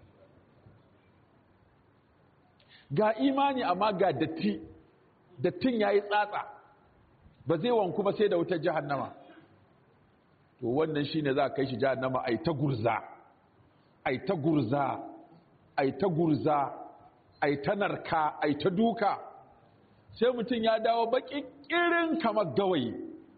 ga imani amma ga datti dattin yayi tsatsa ba zai wanku ba sai da wutar jahannama to wannan shine za a kai shi jahannama ai ta gurza ai ta gurza ai ta gurza ai ta narka ai ta duka sai mutum ya dawo baki kirin kamar gawayi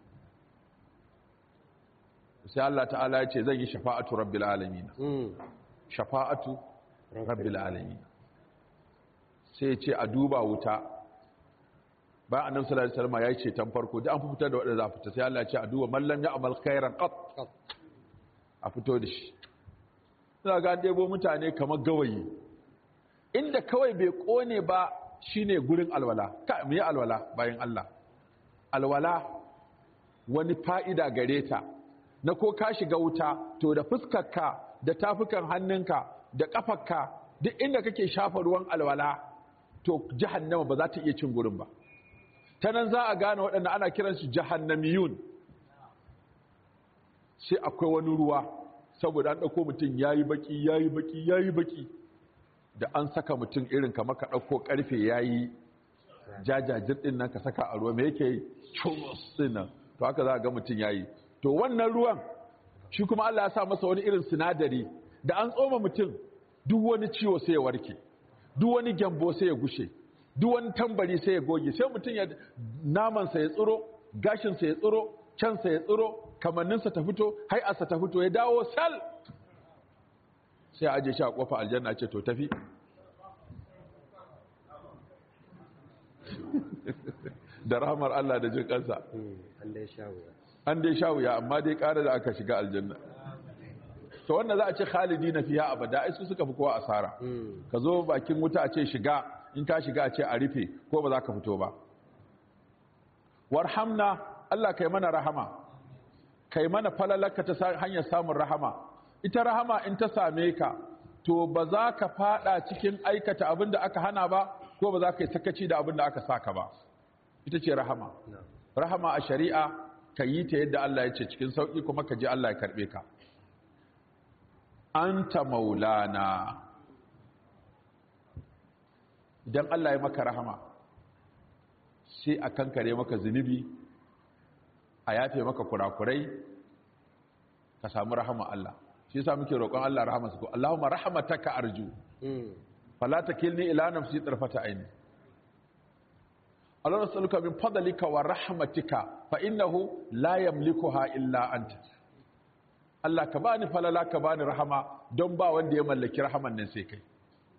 sai Allah ta'ala ya ce zan yi shafa'atu rabbil alamin Mm. shafa'atu rabbil alamin sai ya ce a duba wuta bayan annabi sallallahu alaihi wasallam ya ce tan farko da an fitar da wanda za a fita sai Allah ya ce a duba man lam ya'mal khairan qat Qat. a fito da shi za ga an ɗebo mutane kamar gawayi inda kawai bai kone ba shine gurin alwala ka mu yi alwala bayan Allah alwala wani fa'ida gare ta na ko ka shiga wuta to da fuskarka da tafukan hannunka da ƙafarka duk inda kake shafa ruwan alwala to jahannama ba za ta iya cin gurin ba ta nan za a gane waɗanda ana kiransu jahannamiyun sai akwai wani ruwa saboda an ɗauko mutum ya yi baƙi ya yi baƙi ya yi baƙi da an saka mutum irin kamar ka ɗauko ƙarfe ya yi jajajir ɗin nan ka saka a ruwa mai yake yi chumos ɗin nan to haka za a ga mutum ya yi to wannan ruwan shi kuma Allah ya sa masa wani irin sinadari da an tsoma mutum duk wani ciwo sai ya warke duk wani gyambo sai ya gushe duk wani tambari sai ya goge sai mutum ya namansa ya tsiro gashinsa ya tsiro cansa ya tsiro kamanninsa ta fito hai'arsa ta fito ya dawo sal sai a aje shi a kofa aljanna ce to tafi da rahmar Allah da jin kansa Mm. an dai sha wuya an dai sha wuya amma dai ƙara da aka shiga aljanna to wannan za a ce khalidi na fiya abada ai su suka fi kowa asara Mm. ka zo bakin wuta a ce shiga in ka shiga a ce a rufe ko ba za ka fito ba warhamna Allah kai mana rahama kai mana falalaka ta sa- hanyar samun rahama ita rahama in ta same ka to ba za ka fada cikin aikata abin da aka hana ba ko ba za ka yi sakaci da abin da aka saka ba ita ce rahama Na'am. rahama a shari'a ka yi ta yadda Allah ya ce cikin sauƙi kuma ka ji Allah ya karɓe ka anta maulana idan Allah ya maka rahama sai a kankare maka zunubi a yafe maka kurakurai ka samu rahama Allah shi yasa muke roƙon Allah rahama su ko Allahumma rahmataka arju Mm. fala takilni ila nafsi tarfata aini Allah nas'aluka min fadlika wa rahmatika fa innahu la yamlikuha illa anta Allah ka bani falala ka bani rahama don ba wanda ya mallaki rahaman nan sai kai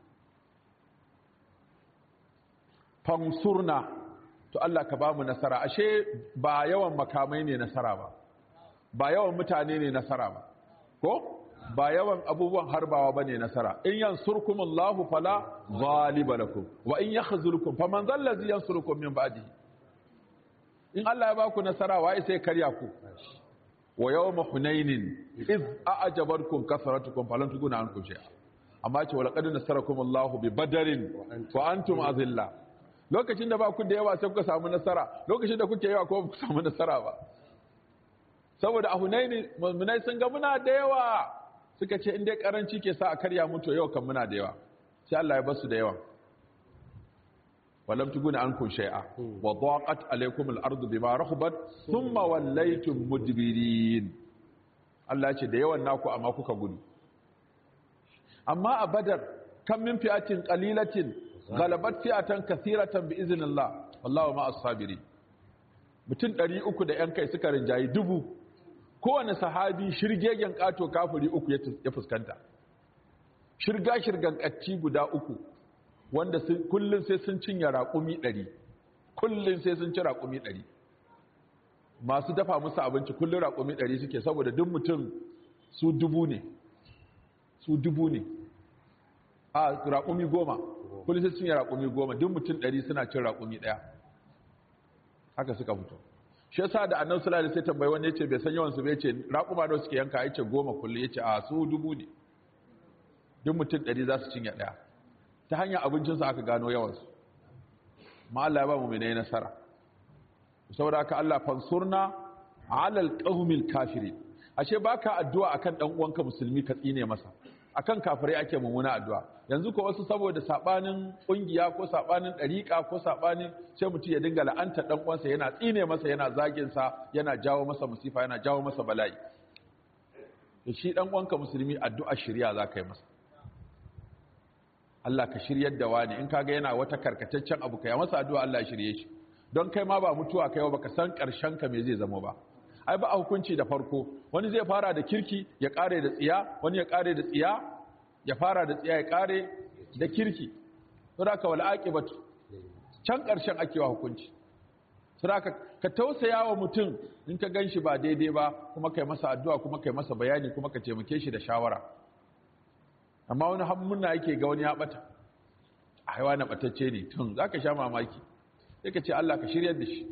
fansurna to Allah ka bamu nasara ashe ba yawan makamai ne nasara ba ba yawan mutane ne nasara ba ko ba yawan abubuwan harbawa bane nasara in yansurkumullahu fala ghaliba lakum wa in yakhzulukum faman dhal ladzi yansurukum min ba'dihi in Allah ya baku nasara wai sai karya ku wa yawma hunainin iz a'jabarkum kasratukum falam tuguna ankum shay'a amma ce walaqad nasarakumullahu bi badarin wa antum azilla lokacin da ba ku da yawa sai kuka samu nasara lokacin da kuke yawa ko ba ku samu nasara ba saboda a hunaini mu'minai sun ga muna da yawa suka ce in dai karanci ke sa a karya mutu yau kan muna da yawa sai Allah ya basu da yawa walam tuguna ankum shay'a wa daqat alaykum al-ardu bima rahabat thumma wallaytum mudbirin Allah ya ce da yawan naku amma kuka gudu amma a badar kan min fi'atin qalilatin ghalabat fi'atan kathiratan bi iznillah wallahu ma'as sabirin mutum 300 da yan kai suka rinjayi dubu kowane sahabi shirgegen ƙato kafiri uku ya fuskanta shirga shirgan ƙacci guda uku wanda kullum sai sun cinye raƙumi ɗari kullum sai sun ci raƙumi ɗari masu dafa musu abinci kullum raƙumi ɗari suke saboda duk mutum su dubu ne su dubu ne a raƙumi goma kullum sai sun yi raƙumi goma duk mutum ɗari suna cin raƙumi ɗaya haka suka fito shi yasa da annabi sallallahu alaihi wasallam tambayi wanda yace bai san yawan su bai yace raƙuma da suke yanka yace goma kullum yace a su dubu ne duk mutum ɗari za su cinye ɗaya ta hanyar abincinsu aka gano yawansu ma Allah ya ba mu mai nasara saboda haka Allah fansurna alal qaumil kafirin ashe baka addu'a akan dan uwanka musulmi ka tsine masa akan kafirai ake mummuna addu'a yanzu ko wasu saboda sabanin kungiya ko sabanin dariqa ko sabanin sai mutum ya dinga la'anta dan uwansa yana tsine masa yana zagin sa yana jawo masa musifa yana jawo masa bala'i to shi dan uwanka musulmi addu'a shari'a zaka yi masa Allah ka shiryar da wani in kaga yana wata karkataccen abu kai masa addu'a Allah ya shirye shi don kai ma ba mutuwa kai ba ka san karshen ka me zai zama ba ai ba a hukunci da farko wani zai fara da kirki ya kare da tsiya wani ya kare da tsiya ya fara da tsiya ya kare da kirki saboda ka wal aqibatu can karshen ake wa hukunci saboda ka tausaya wa mutum in ka ganshi ba daidai ba kuma kai masa addu'a kuma kai masa bayani kuma ka taimake shi da shawara amma wani hammuna yake ga wani ya bata a haiwa na batacce ne tun za ka sha mamaki sai ka ce Allah ka shiryar da shi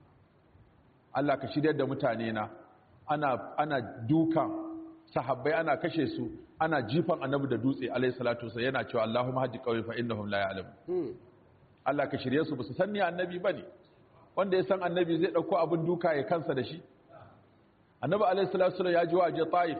Allah ka shiryar da mutane na ana, ana dukan sahabbai ana kashe su ana jifan annabi da dutse alayhi salatu wasallam yana cewa Allahumma hajji qawmi fa innahum la ya'lamun Allah ka shirye su basu san ni annabi bane wanda ya san annabi zai dauko abin duka ya kansa da shi annabi alayhi salatu wasallam ya ji waje Taif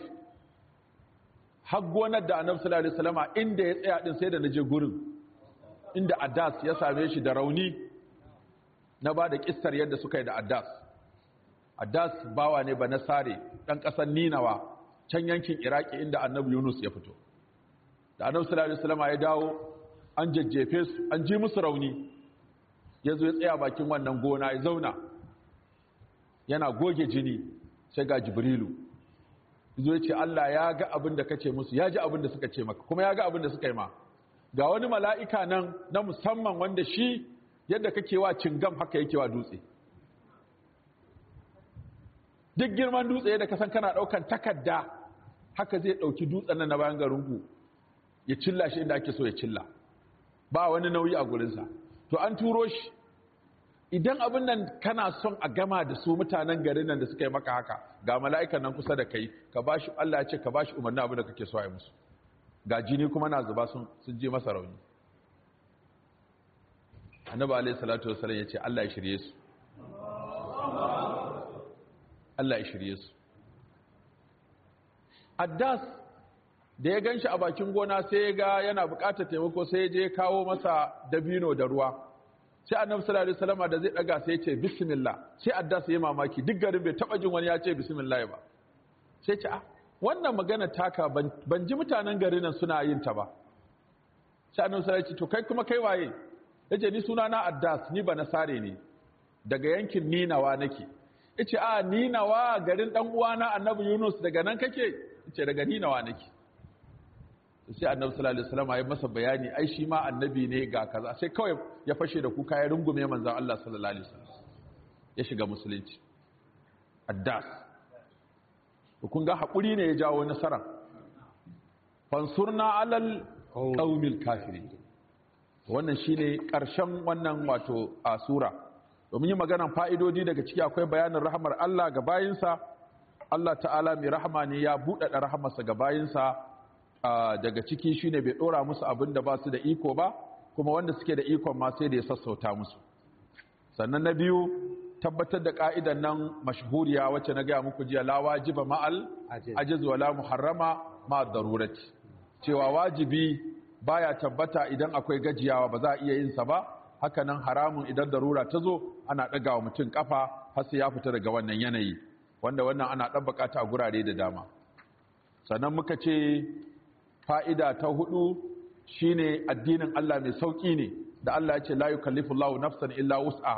har gonar da annabi sallallahu alaihi wasallama inda ya tsaya din sai da naje gurin inda Addas ya same shi da rauni na ba da kissar yadda suka yi da Addas Addas bawa ne ba nasare dan kasar Ninawa can yankin Iraki inda annabi Yunus ya fito da annabi sallallahu alaihi wasallama ya dawo an jajjefe su an ji musu rauni yazo ya tsaya bakin wannan gona ya zauna yana goge jini sai ga Jibrilu zo ce Allah ya ga abin da kace musu ya ji abin da suka ce maka kuma ya ga abin da suka yi ma ga wani mala'ika nan na musamman wanda shi yadda kake wa cingam haka yake wa dutse duk girman dutse yadda ka san kana daukan takarda haka zai dauki dutsen nan na bayan garinku ya cilla shi inda ake so ya cilla ba wani nauyi a gurinsa to an turo shi idan abin nan kana son a gama da su mutanen garin nan da suka yi maka haka ga mala'ikan nan kusa da kai ka bashi Allah ya ce ka bashi umarni abin da kake so a yi musu ga jini kuma na zuba sun sun je masa rauni annabi alayhi salatu wasallam ya ce Allah ya shirye su Allah ya shirye su Addas da ya ganshi a bakin gona sai ya ga yana bukatar taimako sai ya je kawo masa dabino da ruwa sai annabi sallallahu alaihi wasallam da zai daga sai ya ce bismillah sai adda sai mamaki duk garin bai taba jin wani ya ce bismillah ba sai ce ah wannan magana taka ban ji mutanen garin nan suna yin ta ba sai annabi sallallahu alaihi to kai kuma kai waye yace ni suna na addas ni ba nasare ne daga yankin ninawa nake yace a ninawa garin dan uwana annabi yunus daga nan kake yace daga ninawa nake sai annabi sallallahu alaihi wasallam ya masa bayani ai shi ma annabi ne ga kaza sai kawai ya fashe da kuka ya rungume manzon Allah sallallahu alaihi wasallam ya shiga musulunci addas kun ga hakuri ne ya jawo nasara fansurna alal qaumil kafirin wannan shine karshen wannan wato a sura domin yi maganan fa'idodi daga ciki akwai bayanin rahmar Allah ga bayinsa Allah ta'ala mai rahama ne ya buɗaɗa rahamarsa ga bayinsa daga ciki shine bai dora musu abin da ba su da iko ba kuma wanda suke da ikon ma sai da ya sassauta musu sannan na biyu tabbatar da ka'idan nan mashhuriya wacce na gaya muku jiya la wajiba ma'al ajiz wala muharrama ma darurati cewa wajibi baya tabbata idan akwai gajiyawa ba za a iya yin sa ba haka nan haramun idan darura ta zo ana ɗaga wa mutum kafa har sai ya fita daga wannan yanayi wanda wannan ana ɗabbaka ta a gurare da dama sannan muka ce fa'ida ta hudu shine addinin Allah mai sauƙi ne da Allah ya ce la yukallifu Allahu nafsan illa wus'aha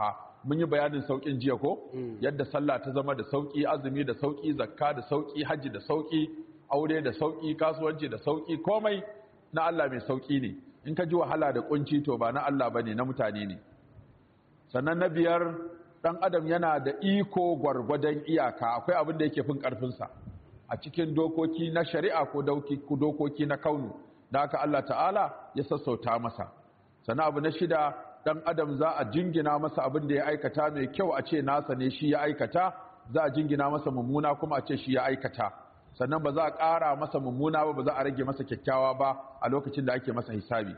mun yi bayanin saukin jiya ko yadda sallah ta zama da sauki azumi da sauki zakka da sauki hajji da sauki aure da sauki kasuwanci da sauki komai na Allah mai sauki ne in ka ji wahala da kunci to ba na Allah bane na mutane ne sannan na biyar dan adam yana da iko gwargwadon iyaka akwai abin da yake fin karfinsa a cikin dokoki na shari'a ko dokoki na kaunu da haka Allah ta'ala ya sassauta masa sannan abu na shida dan adam za a jingina masa abin da ya aikata mai kyau a ce nasa ne shi ya aikata za a jingina masa mummuna kuma a ce shi ya aikata sannan ba za a ƙara masa mummuna ba ba za a rage masa kyakkyawa ba a lokacin da ake masa hisabi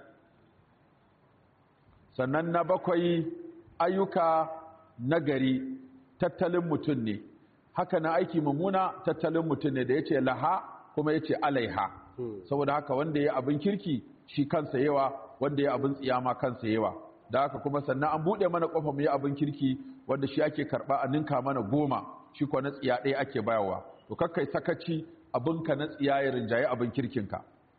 sannan na bakwai ayyuka nagari tattalin mutum ne haka na aiki mummuna tattalin mutum ne da ya ce laha kuma ya ce alaiha saboda haka wanda ya abin kirki shi kansa yawa wanda ya abin tsiyama kansa yawa da haka kuma sannan an buɗe mana ƙofa mu yi abin kirki wanda shi ake karɓa a ninka mana goma shi kuwa na tsiya ɗaya ake bayarwa to kakkai sakaci abinka na tsiya ya rinjaye abin kirkinka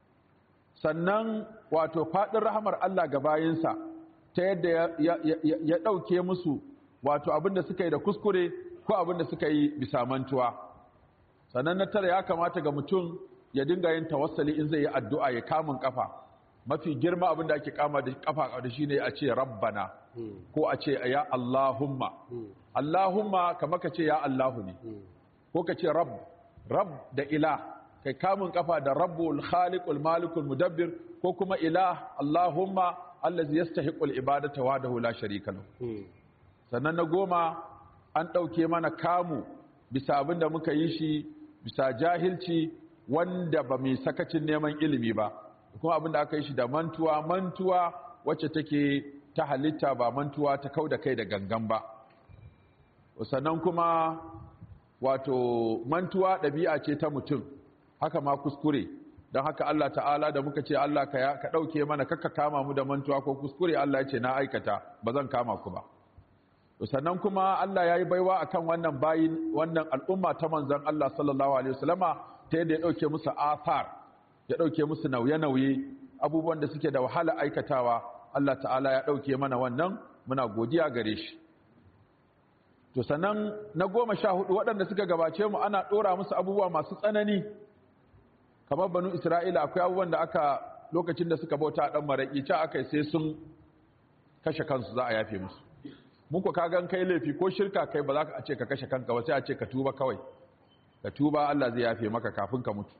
sannan wato faɗin rahamar Allah ga bayinsa ta yadda ya ɗauke musu wato abin da suka yi da kuskure ko abin da suka yi bisa mantuwa sannan na tara ya kamata ga mutum ya dinga yin tawassali in zai yi addu'a ya kamun kafa mafi girma abin da ake kama da kafa da shi ne a ce rabbana ko a ce ya Allahumma Allahumma kamar ka ce ya Allahu ne ko ka ce rabb rabb da ilah kai kamun kafa da rabbul khaliqul malikul mudabbir ko kuma ilah Allahumma allazi yastahiqul ibadata wahdahu la sharika lahu sannan na goma an ɗauke mana kamu bisa abin da muka yi shi bisa jahilci wanda ba mai sakacin neman ilimi ba kuma abin da aka yi shi da mantuwa mantuwa wacce take ta halitta ba mantuwa ta kau da kai da gangan ba sannan kuma wato mantuwa ɗabi'a ce ta mutum haka ma kuskure don haka Allah ta'ala da muka ce Allah ka ɗauke mana kakka kama mu da mantuwa ko kuskure Allah ya ce na aikata ba zan kama ku ba sannan kuma Allah ya yi baiwa akan wannan bayin wannan al'umma ta manzon Allah sallallahu alaihi wasallama ta yadda ya ɗauke musu athar ya ɗauke musu nauye-nauye abubuwan da suke da wahala aikatawa Allah ta'ala ya ɗauke mana wannan muna godiya gare shi to sannan na goma sha hudu waɗanda suka gabace mu ana ɗora musu abubuwa masu tsanani kamar banu isra'ila akwai abubuwan da aka lokacin da suka bauta a ɗan maraƙi ca aka sai sun kashe kansu za a yafe musu mun ku kagan kai laifi ko shirka kai ba za ka ce ka kashe kanka ba sai a ce ka tuba kawai ka tuba Allah zai yafe maka kafin ka mutu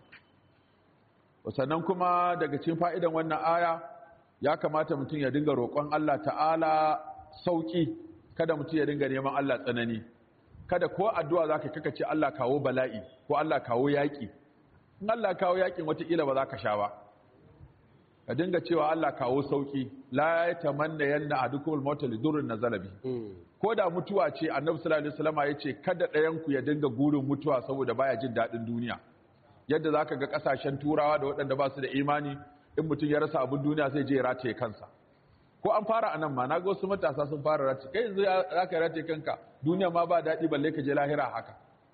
sannan kuma daga cikin fa'idan wannan aya ya kamata mutum ya dinga roƙon Allah ta'ala sauƙi kada mutum ya dinga neman Allah tsanani kada ko addu'a za ka kaka ce Allah kawo bala'i ko Allah kawo yaƙi in Allah kawo yaƙin wataƙila ba za ka sha ba ka dinga cewa Allah kawo sauƙi la ya tamanna yanna adukumul mautal lidurrin nazala bi ko da mutuwa ce annabi sallallahu alaihi wasallam ya ce kada ɗayan ku ya dinga gurin mutuwa saboda baya jin daɗin duniya yadda zaka ga ƙasashen turawa da waɗanda ba su da imani in mutum ya rasa abin duniya sai je ya rataye kansa ko an fara anan ma na ga wasu matasa sun fara rataye kai yanzu za ka rataye kanka duniya ma ba daɗi balle ka je lahira haka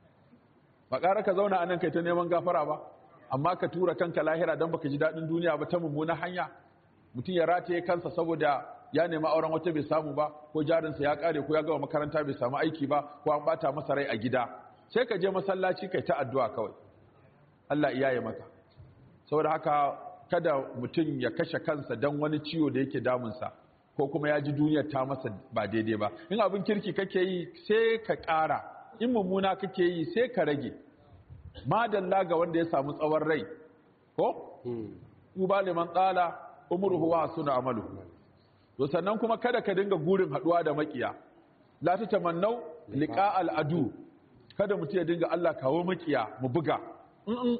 ba ƙara ka zauna anan kai ta neman gafara ba amma ka tura kanka lahira don baka ji daɗin duniya ba ta mummuna hanya mutum ya rataye kansa saboda ya nemi auren wata bai samu ba ko jarinsa ya ƙare ko ya gama makaranta bai samu aiki ba ko an ɓata masa rai a gida sai ka je masallaci kai ta addu'a kawai Allah iyaye maka saboda haka kada mutum ya kashe kansa don wani ciwo da yake damunsa ko kuma ya ji duniyar ta masa ba daidai ba in abin kirki kake yi sai ka ƙara in mummuna kake yi sai ka rage madalla ga wanda ya samu tsawon rai ko tuba liman tsala umruhu wa suna amalu to sannan kuma kada ka dinga gurin haduwa da makiya la ta tamannau liqa al adu kada mutum ya dinga Allah kawo makiya mu buga in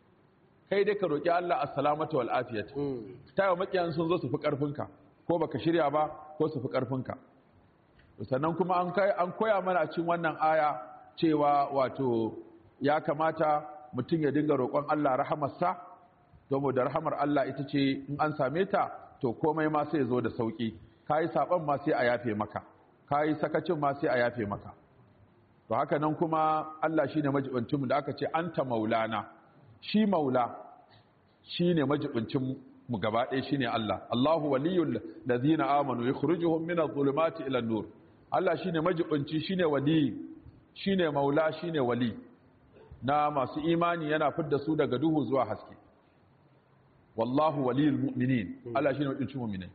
kai dai ka roki Allah assalamatu wal afiyat tayo makiyan sun zo su fi karfinka ko baka shirya ba ko su fi karfinka sannan kuma an kai an koya mana a cikin wannan aya cewa wato ya kamata mutum ya dinga roƙon Allah rahamarsa domin da rahamar Allah ita ce in an same ta to komai ma sai ya zo da sauƙi ka yi saɓon ma sai a yafe maka ka yi sakacin ma sai a yafe maka to haka nan kuma Allah shi ne majibincinmu da aka ce an ta maulana shi maula shi ne majibincin mu gaba ɗaya shi ne Allah Allahu waliyul ladina amanu yukhrijuhum min adh-dhulumati ila an-nur Allah shine majibinci shine wali shine maula shine wali na masu imani yana fidda su daga duhu zuwa haske wallahu waliyul mu'minin Allah shine majibincin mu'minai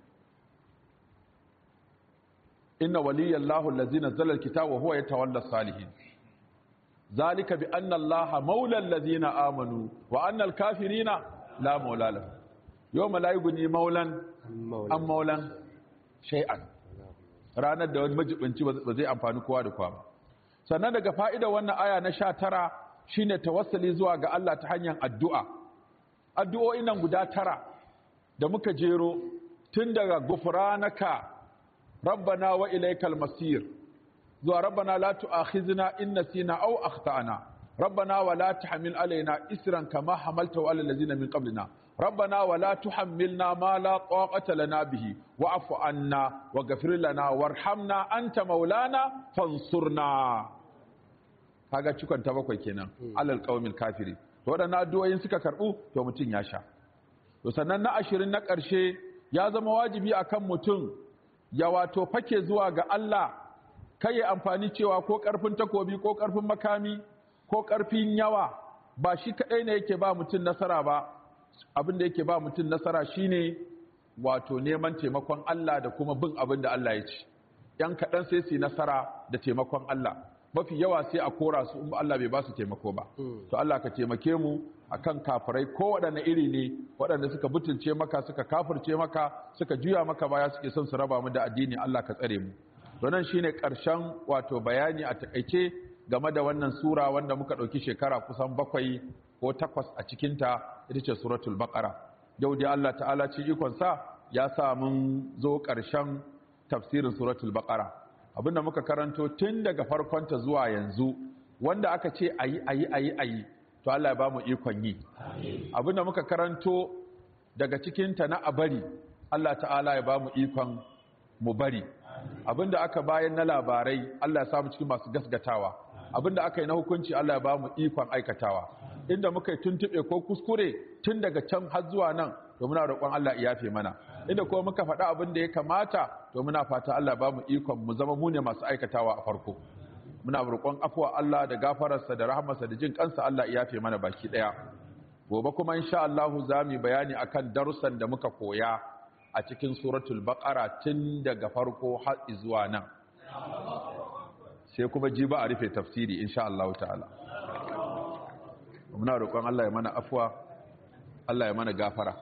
inna waliyallahu allazi nazzala alkitaba wa huwa yatawalla salihin zalika bi anna allaha maula allazina amanu wa anna alkafirina la maula lahum yawma la yughni maulan an maulan shay'an ranar da wani majibinci ba zai amfani kowa da kowa ba sannan daga fa'idar wannan aya na sha tara shine tawassali zuwa ga Allah ta hanyar addu'a addu'o'in nan guda tara da muka jero tun daga gufranaka rabbana wa ilaikal masir zuwa rabbana la tu'akhizna in nasina aw akhtana rabbana wa la tahmil alaina isran kama hamaltahu ala allazina min qablina ربنا ولا تحملنا ما لا طاقة لنا به واعف عنا واغفر لنا وارحمنا أنت مولانا فانصرنا kaga cikon ta bakwai kenan alal qaumil kafiri to wadannan addu'o'in suka karbu to mutun ya sha to sannan na ashirin na ƙarshe ya zama wajibi akan mutum ya wato fake zuwa ga Allah kai ya amfani cewa ko karfin takobi ko karfin makami ko karfin yawa ba shi kadai ne yake ba mutum nasara ba abin da yake ba mutum nasara shine wato neman taimakon Allah da kuma bin abin da Allah ya ci yan kaɗan sai su nasara da taimakon Allah mafi yawa sai a kora su in Allah bai ba su taimako ba to Allah ka taimake mu akan kafirai ko waɗanne iri ne waɗanda suka butulce maka suka kafirce maka suka juya maka baya suke son su raba mu da addini Allah ka tsare mu to nan shine ƙarshen wato bayani a takaice game da wannan sura wanda muka ɗauki shekara kusan bakwai ko takwas a cikinta ita ce suratul baqara yau dai Allah ta'ala ci ikonsa ya sa mun zo ƙarshen tafsirin suratul baqara abinda muka karanto tun daga farkonta zuwa yanzu wanda aka ce ayi ayi ayi ayi to Allah ya ba mu ikon yi abinda muka karanto daga cikinta na abari Allah ta'ala ya ba mu ikon mu bari abinda aka bayan na labarai Allah ya samu cikin masu gasgatawa abinda aka yi na hukunci Allah ya ba mu ikon aikatawa inda muka yi tuntuɓe ko kuskure tun daga can har zuwa nan to muna roƙon Allah ya yafe mana inda kuma muka faɗa abin da ya kamata to muna fata Allah ba mu ikon mu zama mu ne masu aikatawa a farko muna roƙon afuwa Allah da gafararsa da rahamarsa da jin kansa Allah ya yafe mana baki ɗaya gobe kuma insha Allah za mu bayani akan darussan da muka koya a cikin suratul baqara tun daga farko har zuwa nan sai kuma jiba a rufe tafsiri insha Allah ta'ala muna roƙon Allah ya mana afuwa Allah ya mana gafara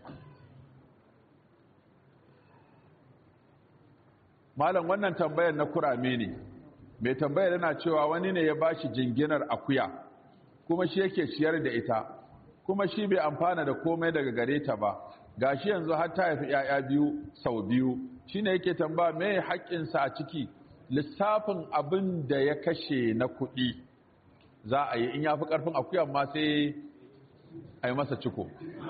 malam wannan tambayar na kurame ne mai tambayar yana cewa wani ne ya bashi jinginar akuya kuma shi yake ciyar da ita kuma shi bai amfana da komai daga gare ta ba gashi yanzu har ta haifi 'ya'ya biyu sau biyu shine yake tambaya me haƙƙinsa a ciki lissafin abin da ya kashe na kuɗi za a yi in ya fi ƙarfin akuyan ma sai a yi masa ciko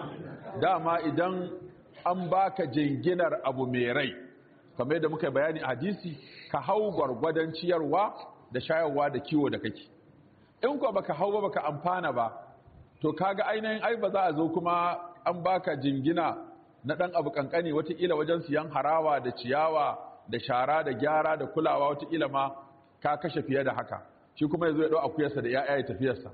dama idan an baka jinginar abu mai rai kamar yadda muka bayani a hadisi ka hau gwargwadon ciyarwa da shayarwa da kiwo da kake in ko baka hau ba baka amfana ba to kaga ainihin ai ba za a zo kuma an baka jingina na ɗan abu kankani watakila wajen siyan harawa da ciyawa da shara da gyara da kulawa watakila ma ka kashe fiye da haka shi kuma ya zo ya ɗau akuyarsa da ya'ya ya tafiyarsa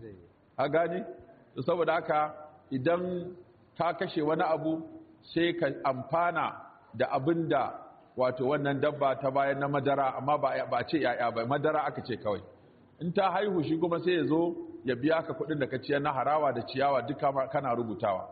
a gane saboda haka idan ka kashe wani abu sai ka amfana da abin da wato wannan dabba ta bayan na madara amma ba ce ya'ya ba madara aka ce kawai in ta haihu shi kuma sai ya zo ya biya ka kuɗin da ka ciyar na harawa da ciyawa duka kana rubutawa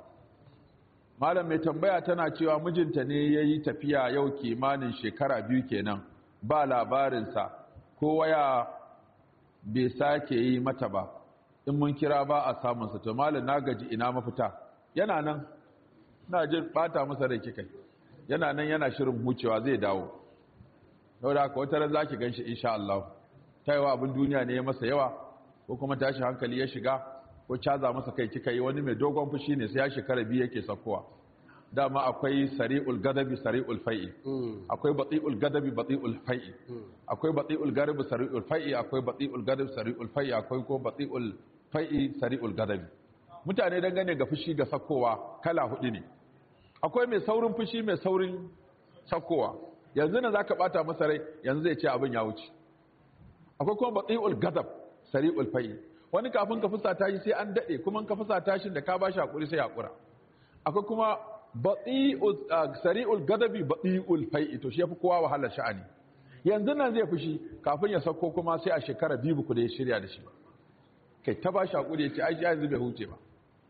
malam mai tambaya tana cewa mijinta ne ya yi tafiya yau kimanin shekara biyu kenan ba labarinsa ko waya bai sake yi mata ba in mun kira ba a samunsa to malam na gaji ina mafita yana nan na jin bata masa rai kikai yana nan yana shirin hucewa zai dawo yau da haka wata ran zaki ganshi insha Allah ta yawa abin duniya ne ya masa yawa ko kuma tashi hankali ya shiga ko caza masa kai kika yi wani mai dogon fushi ne sai ya shekara biyu yake sakowa dama akwai sari'ul gadabi sari'ul fai'i akwai bati'ul gadabi bati'ul fai'i akwai bati'ul gadabi sari'ul fai'i akwai bati'ul gadabi sari'ul fai'i akwai ko bati'ul fai'i sari'ul gadabi mutane dangane ga fushi ga sakowa kala hudu ne akwai mai saurin fushi mai saurin sakowa yanzu na zaka bata masa rai yanzu zai ce abin ya wuce akwai kuma bati'ul gadab sari'ul fai wani kafin ka fusata shi sai an dade kuma ka fusata shi da ka bashi hakuri sai hakura akwai kuma bati'ul sari'ul gadabi bati'ul fai to shi yafi kowa wahalar sha'ani yanzu nan zai fushi kafin ya sako kuma sai a shekara biyu ku da ya shirya da shi ba kai ta bashi hakuri ya ce ai yanzu bai huce ba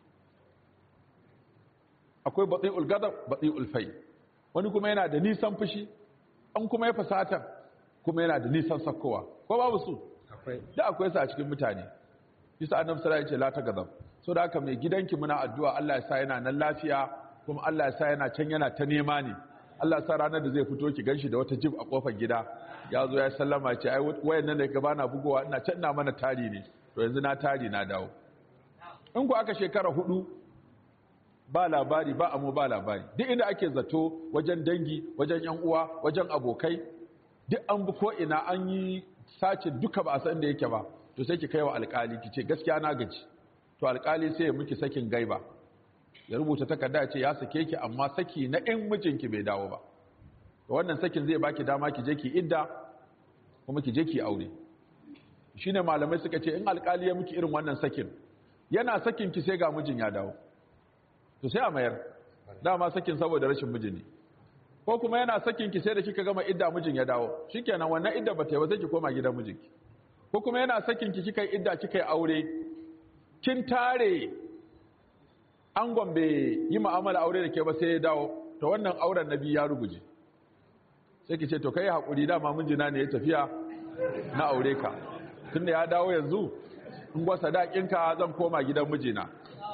akwai bati'ul gadab bati'ul fai wani kuma yana da nisan fushi an kuma ya fasata kuma yana da nisan sakkowa ko babu su akwai da akwai su a cikin mutane bisa annabi sallallahu alaihi wasallam ya ce la tagadab so da haka mai gidanki muna addu'a Allah ya sa yana nan lafiya kuma Allah ya sa yana can yana ta nema ne Allah ya sa ranar da zai fito ki ganshi da wata jib a kofar gida ya zo ya sallama ce ai wayan nan da ka bana bugowa ina can ina mana tari ne to yanzu na tari na dawo in ku aka shekara hudu ba labari ba amo ba labari duk inda ake zato wajen dangi wajen yan uwa wajen abokai duk an bi ko ina an yi sacin duka ba a san da yake ba to sai ki kai wa alkali ki ce gaskiya na gaji to alkali sai ya miki sakin gaiba ya rubuta takarda ya ce ya sake ki amma saki na in mijinki bai dawo ba to wannan sakin zai baki dama ki je ki idda kuma ki je ki aure shine malamai suka ce in alkali ya miki irin wannan sakin yana sakin ki sai ga mijin ya dawo to sai a mayar dama sakin saboda rashin miji ne ko kuma yana sakin ki sai da kika gama idda mijin ya dawo shikenan wannan idda bata yi ba sai ki koma gidan mijinki ko kuma yana sakin ki kika yi idda kika yi aure kin tare an gombe yi mu'amala aure da ke ba sai ya dawo to wannan auren nabi ya ruguje sai ki ce to kai hakuri dama mijina ne ya tafiya na aure ka tunda ya dawo yanzu in gwa sadakinka zan koma gidan mijina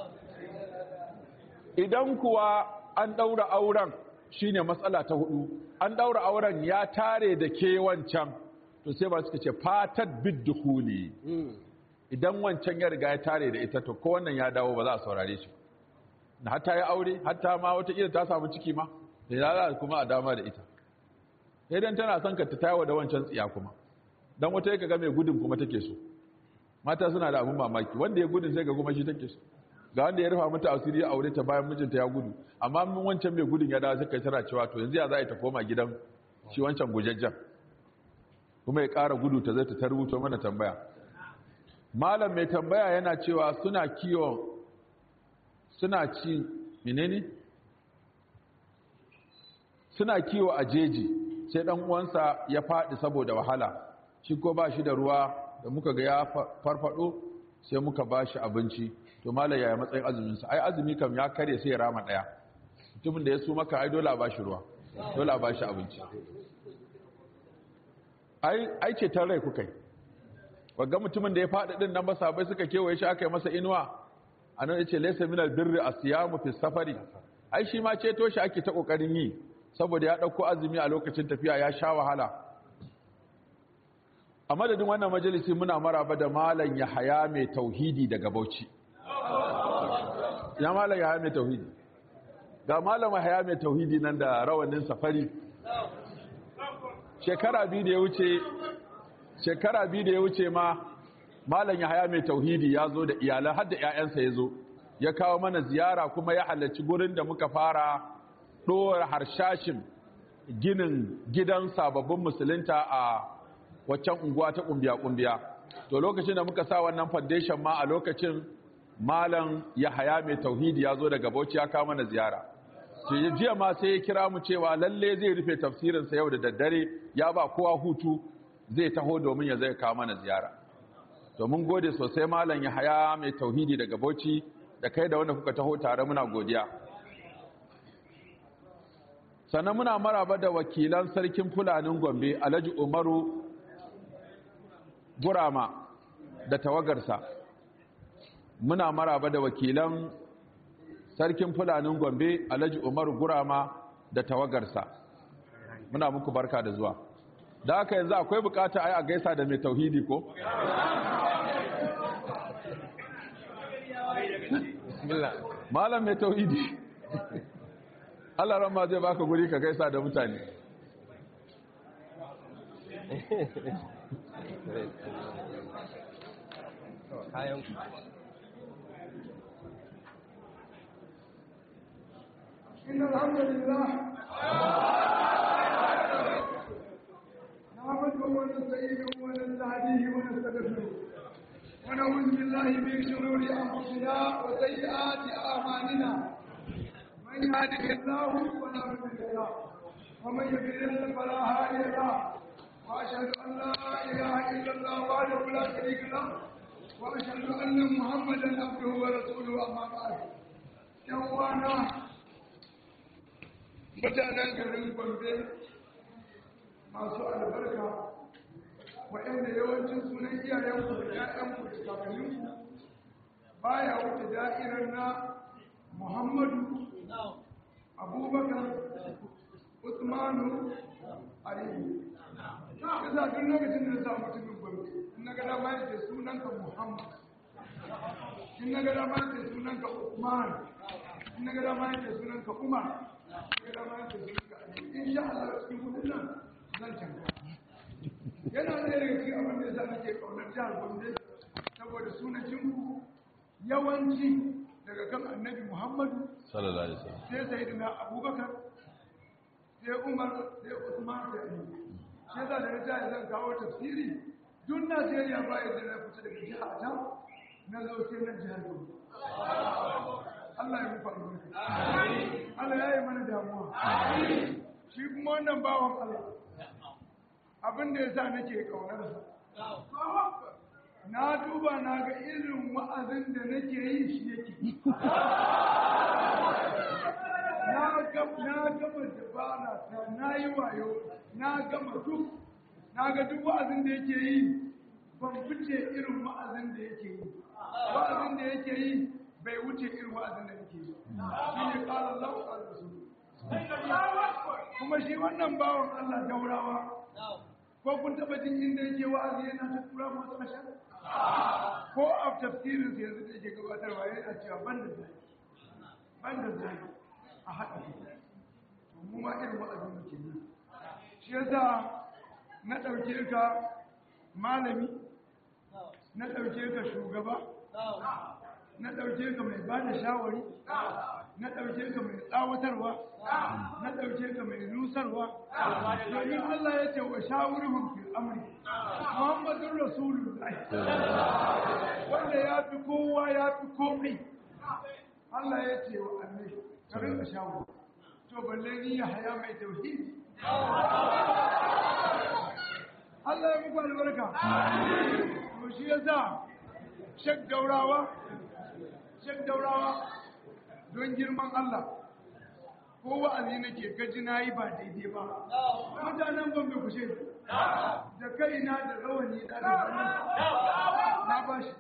idan kuwa an daura auren shine matsala ta hudu an daura auren ya tare da ke wancan to sai ba suka ce fatat biddukhuli idan wancan ya riga ya tare da ita to ko wannan ya dawo ba za a saurare shi na hatta ya aure hatta ma wata kila ta samu ciki ma da ya kuma a dama da ita idan tana son ka ta tayawa da wancan tsiya kuma dan wata yake ga mai gudun kuma take so mata suna da abin mamaki wanda ya gudun sai ga kuma shi take so ga wanda ya rufa mata asiri ya aure ta bayan mijinta ya gudu amma mun wancan mai gudun ya dawo sai kai tana cewa to yanzu ya za a yi ta koma gidan shi wancan gujajjen kuma ya ƙara gudu ta zai ta rubuto mana tambaya malam mai tambaya yana cewa suna kiwon suna ci menene suna kiwo a jeji sai dan uwansa ya faɗi saboda wahala shi ko ba shi da ruwa da muka ga ya farfado sai muka ba shi abinci to malam yaya matsayin azuminsa ai azumi kam ya kare sai ya rama ɗaya mutumin da ya su maka ai dole a ba shi ruwa dole a ba shi abinci ai ce ta rai kuka yi wagga mutumin da ya faɗi ɗin nan masabai suka kewaye shi aka yi masa inuwa a nan ya ce laisa minal birri a siyamu fi safari ai shi ma ceto shi ake ta ƙoƙarin yi saboda ya ɗauko azumi a lokacin tafiya ya sha wahala a madadin wannan majalisi muna maraba da malam ya haya mai tauhidi daga bauchi ya malam ya haya mai tauhidi ga malam ya haya mai tauhidi nan da rawanin safari shekara biyu da ya wuce shekara biyu da ya wuce ma malam ya haya mai tauhidi ya zo da iyalan har da 'ya'yansa ya zo ya kawo mana ziyara kuma ya halarci gurin da muka fara ɗora harshashin ginin gidan sababbin musulunta a waccan unguwa ta ƙumbiya-ƙumbiya to lokacin da muka sa wannan foundation ma a lokacin malam ya haya mai tauhidi ya zo daga bauchi ya kawo mana ziyara jiya ma sai ya kira mu cewa lalle zai rufe tafsirinsa yau da daddare ya ba kowa hutu zai taho domin ya zai kawo mana ziyara to mun gode sosai malam ya haya mai tauhidi daga bauchi da kai da wanda kuka taho tare muna godiya sannan muna maraba da wakilan sarkin fulanin gombe alhaji umaru gurama da tawagarsa muna maraba da wakilan sarkin fulanin gombe alhaji umaru gurama da tawagarsa muna muku barka da zuwa da haka yanzu akwai bukata ai a gaisa da mai tauhidi ko malam mai tauhidi Allah ran ma zai baka guri ka gaisa da mutane kayan إن الحمد لله ونستعينه ونستهديه ونستغفره ونعوذ بالله من شرور انفسنا وسيئات اعمالنا من يهده الله فلا مضل له ومن يضلل فلا هادي له واشهد ان لا اله الا الله وحده لا شريك له واشهد ان محمدا عبده ورسوله اما بعد yan uwana mutanen garin gombe masu albarka waɗanda yawancin sunan iyayenku da ‘ya'yanku da kakanninku baya wuce da'irar na muhammadu abubakar usmanu aliyu kisa duk lokacin da na sa mutumin gombe in na gada ma yake sunanka muhammad in na gada ma yake sunanka usman in na gada ma yake sunanka umar in na gada ma yake sunanka aliyu in sha Allah cikin kudin nan zan canza yana da daga cikin abin da yasa nake kaunar jihar Gombe saboda sunacin ku yawanci daga kan Annabi Muhammadu sallallahu alaihi wasallam sai Sayyidina Abubakar sai Umar sai Usman sai Ali sai da da ta zan kawo tafsiri duk Najeriya ba yadda na fita daga jihar ta na zo sai nan jihar Gombe Allah ya muku albarka Allah ya yi mana damuwa shi kuma wannan bawan Allah abin da ya sa nake ƙaunarsa na duba na ga irin wa'azin da nake yi shi yake na gama dabara ta na yi wayo na gama duk na ga duk wa'azin da yake yi ban fice irin wa'azin da yake yi wa'azin da yake yi bai wuce irin wa'azin da yake yi shi ne ƙarar lafa da su kuma shi wannan bawan Allah daurawa ko kun taba jin inda yake wa'azi yana ta tura masu ashar ko a tafsirin sa yanzu da yake gabatarwa yana cewa ban da zai ban da zai a haɗa ku to mu ma irin wa'azin muke yi shi yasa na ɗauke ka malami na ɗauke ka shugaba na ɗauke ka mai ba da shawari na ɗauke ka mai tsawatarwa na ɗauke ka mai nusarwa domin Allah ya ce wa shawurhum fil amri Muhammadun Rasulullah wanda ya fi kowa ya fi komai Allah ya ce wa annabi ka rinka shawara to balle ni ya haya mai tauhidi Allah ya muku albarka to shi yasa shek daurawa shek daurawa don girman Allah ko wa'azi nake gaji na yi ba daidai ba mutanen ban bai kushe da kaina da rawani da da na ba shi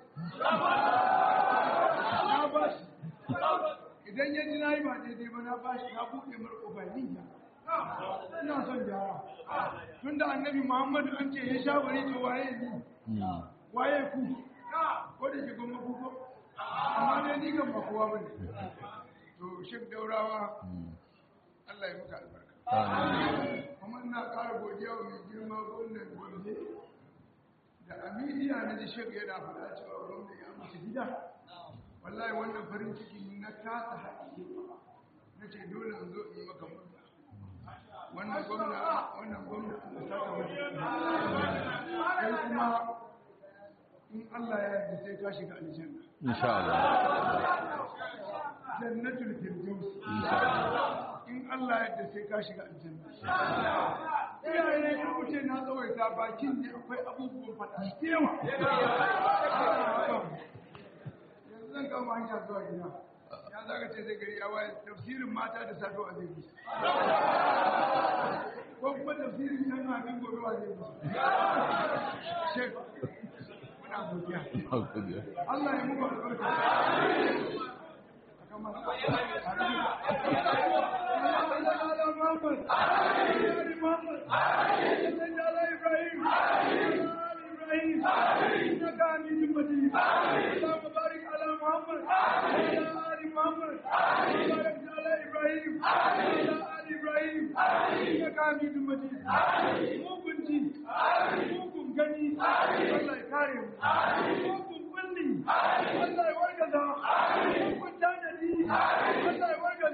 na ba shi idan ya ji na yi ba daidai ba na ba shi na buɗe marko ba niyya ina son gyara tun da annabi muhammadu an ce ya sha bari to waye ni waye ku ko da ke goma ku ko amma dai ni kan ba kowa bane to shek daurawa Allah ya muka albarka kuma ina ƙara godiya wa mai girma gwamnan gombe da amidiya na ji shek yana faɗa cewa gwamna ya mutu gida wallahi wannan farin ciki na kasa haɗi na ce dole in zo in maka murna wannan gwamna wannan gwamna Allah ta ka mutu kai kuma in Allah ya yarda sai ka shiga aljanna insha Allah jannatul firdaus in Allah ya yarda sai ka shiga aljanna iyaye ya wuce na tsawaita bakin ne akwai abubuwan faɗa yawa yanzu zan kama hanya zuwa gida ya zaga ce zai gari ya waye tafsirin mata da safe a zai musu ko kuma tafsirin yan abin gobe wa zai musu shek muna godiya Allah ya muku albarka Mugun gani, Allah ya kare mu. Mugun kulli, Allah ya wargaza. Mugun tanadi, Allah ya wargaza.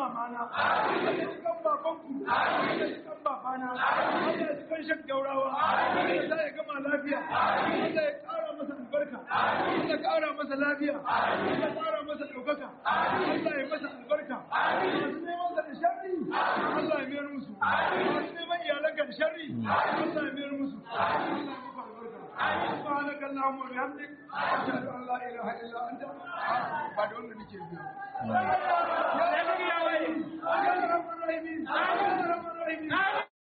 mamana Allah ya ji kan babanku Allah ya ji kan babana Allah ya ji kan shan gaurawa Allah ya ya gama lafiya Allah ya ƙara masa albarka Allah ya ƙara masa lafiya Allah ya ƙara masa ɗaukaka Allah ya masa albarka masu neman sa da sharri Allah ya mayar musu masu neman iyalanka da sharri Allah ya mayar musu Allah ya muku albarka سبحانك اللهم وبحمدك أشهد أن لا إله إلا أنت بعد أن نجي يا رب الرحيم يا رب الرحيم يا رب الرحيم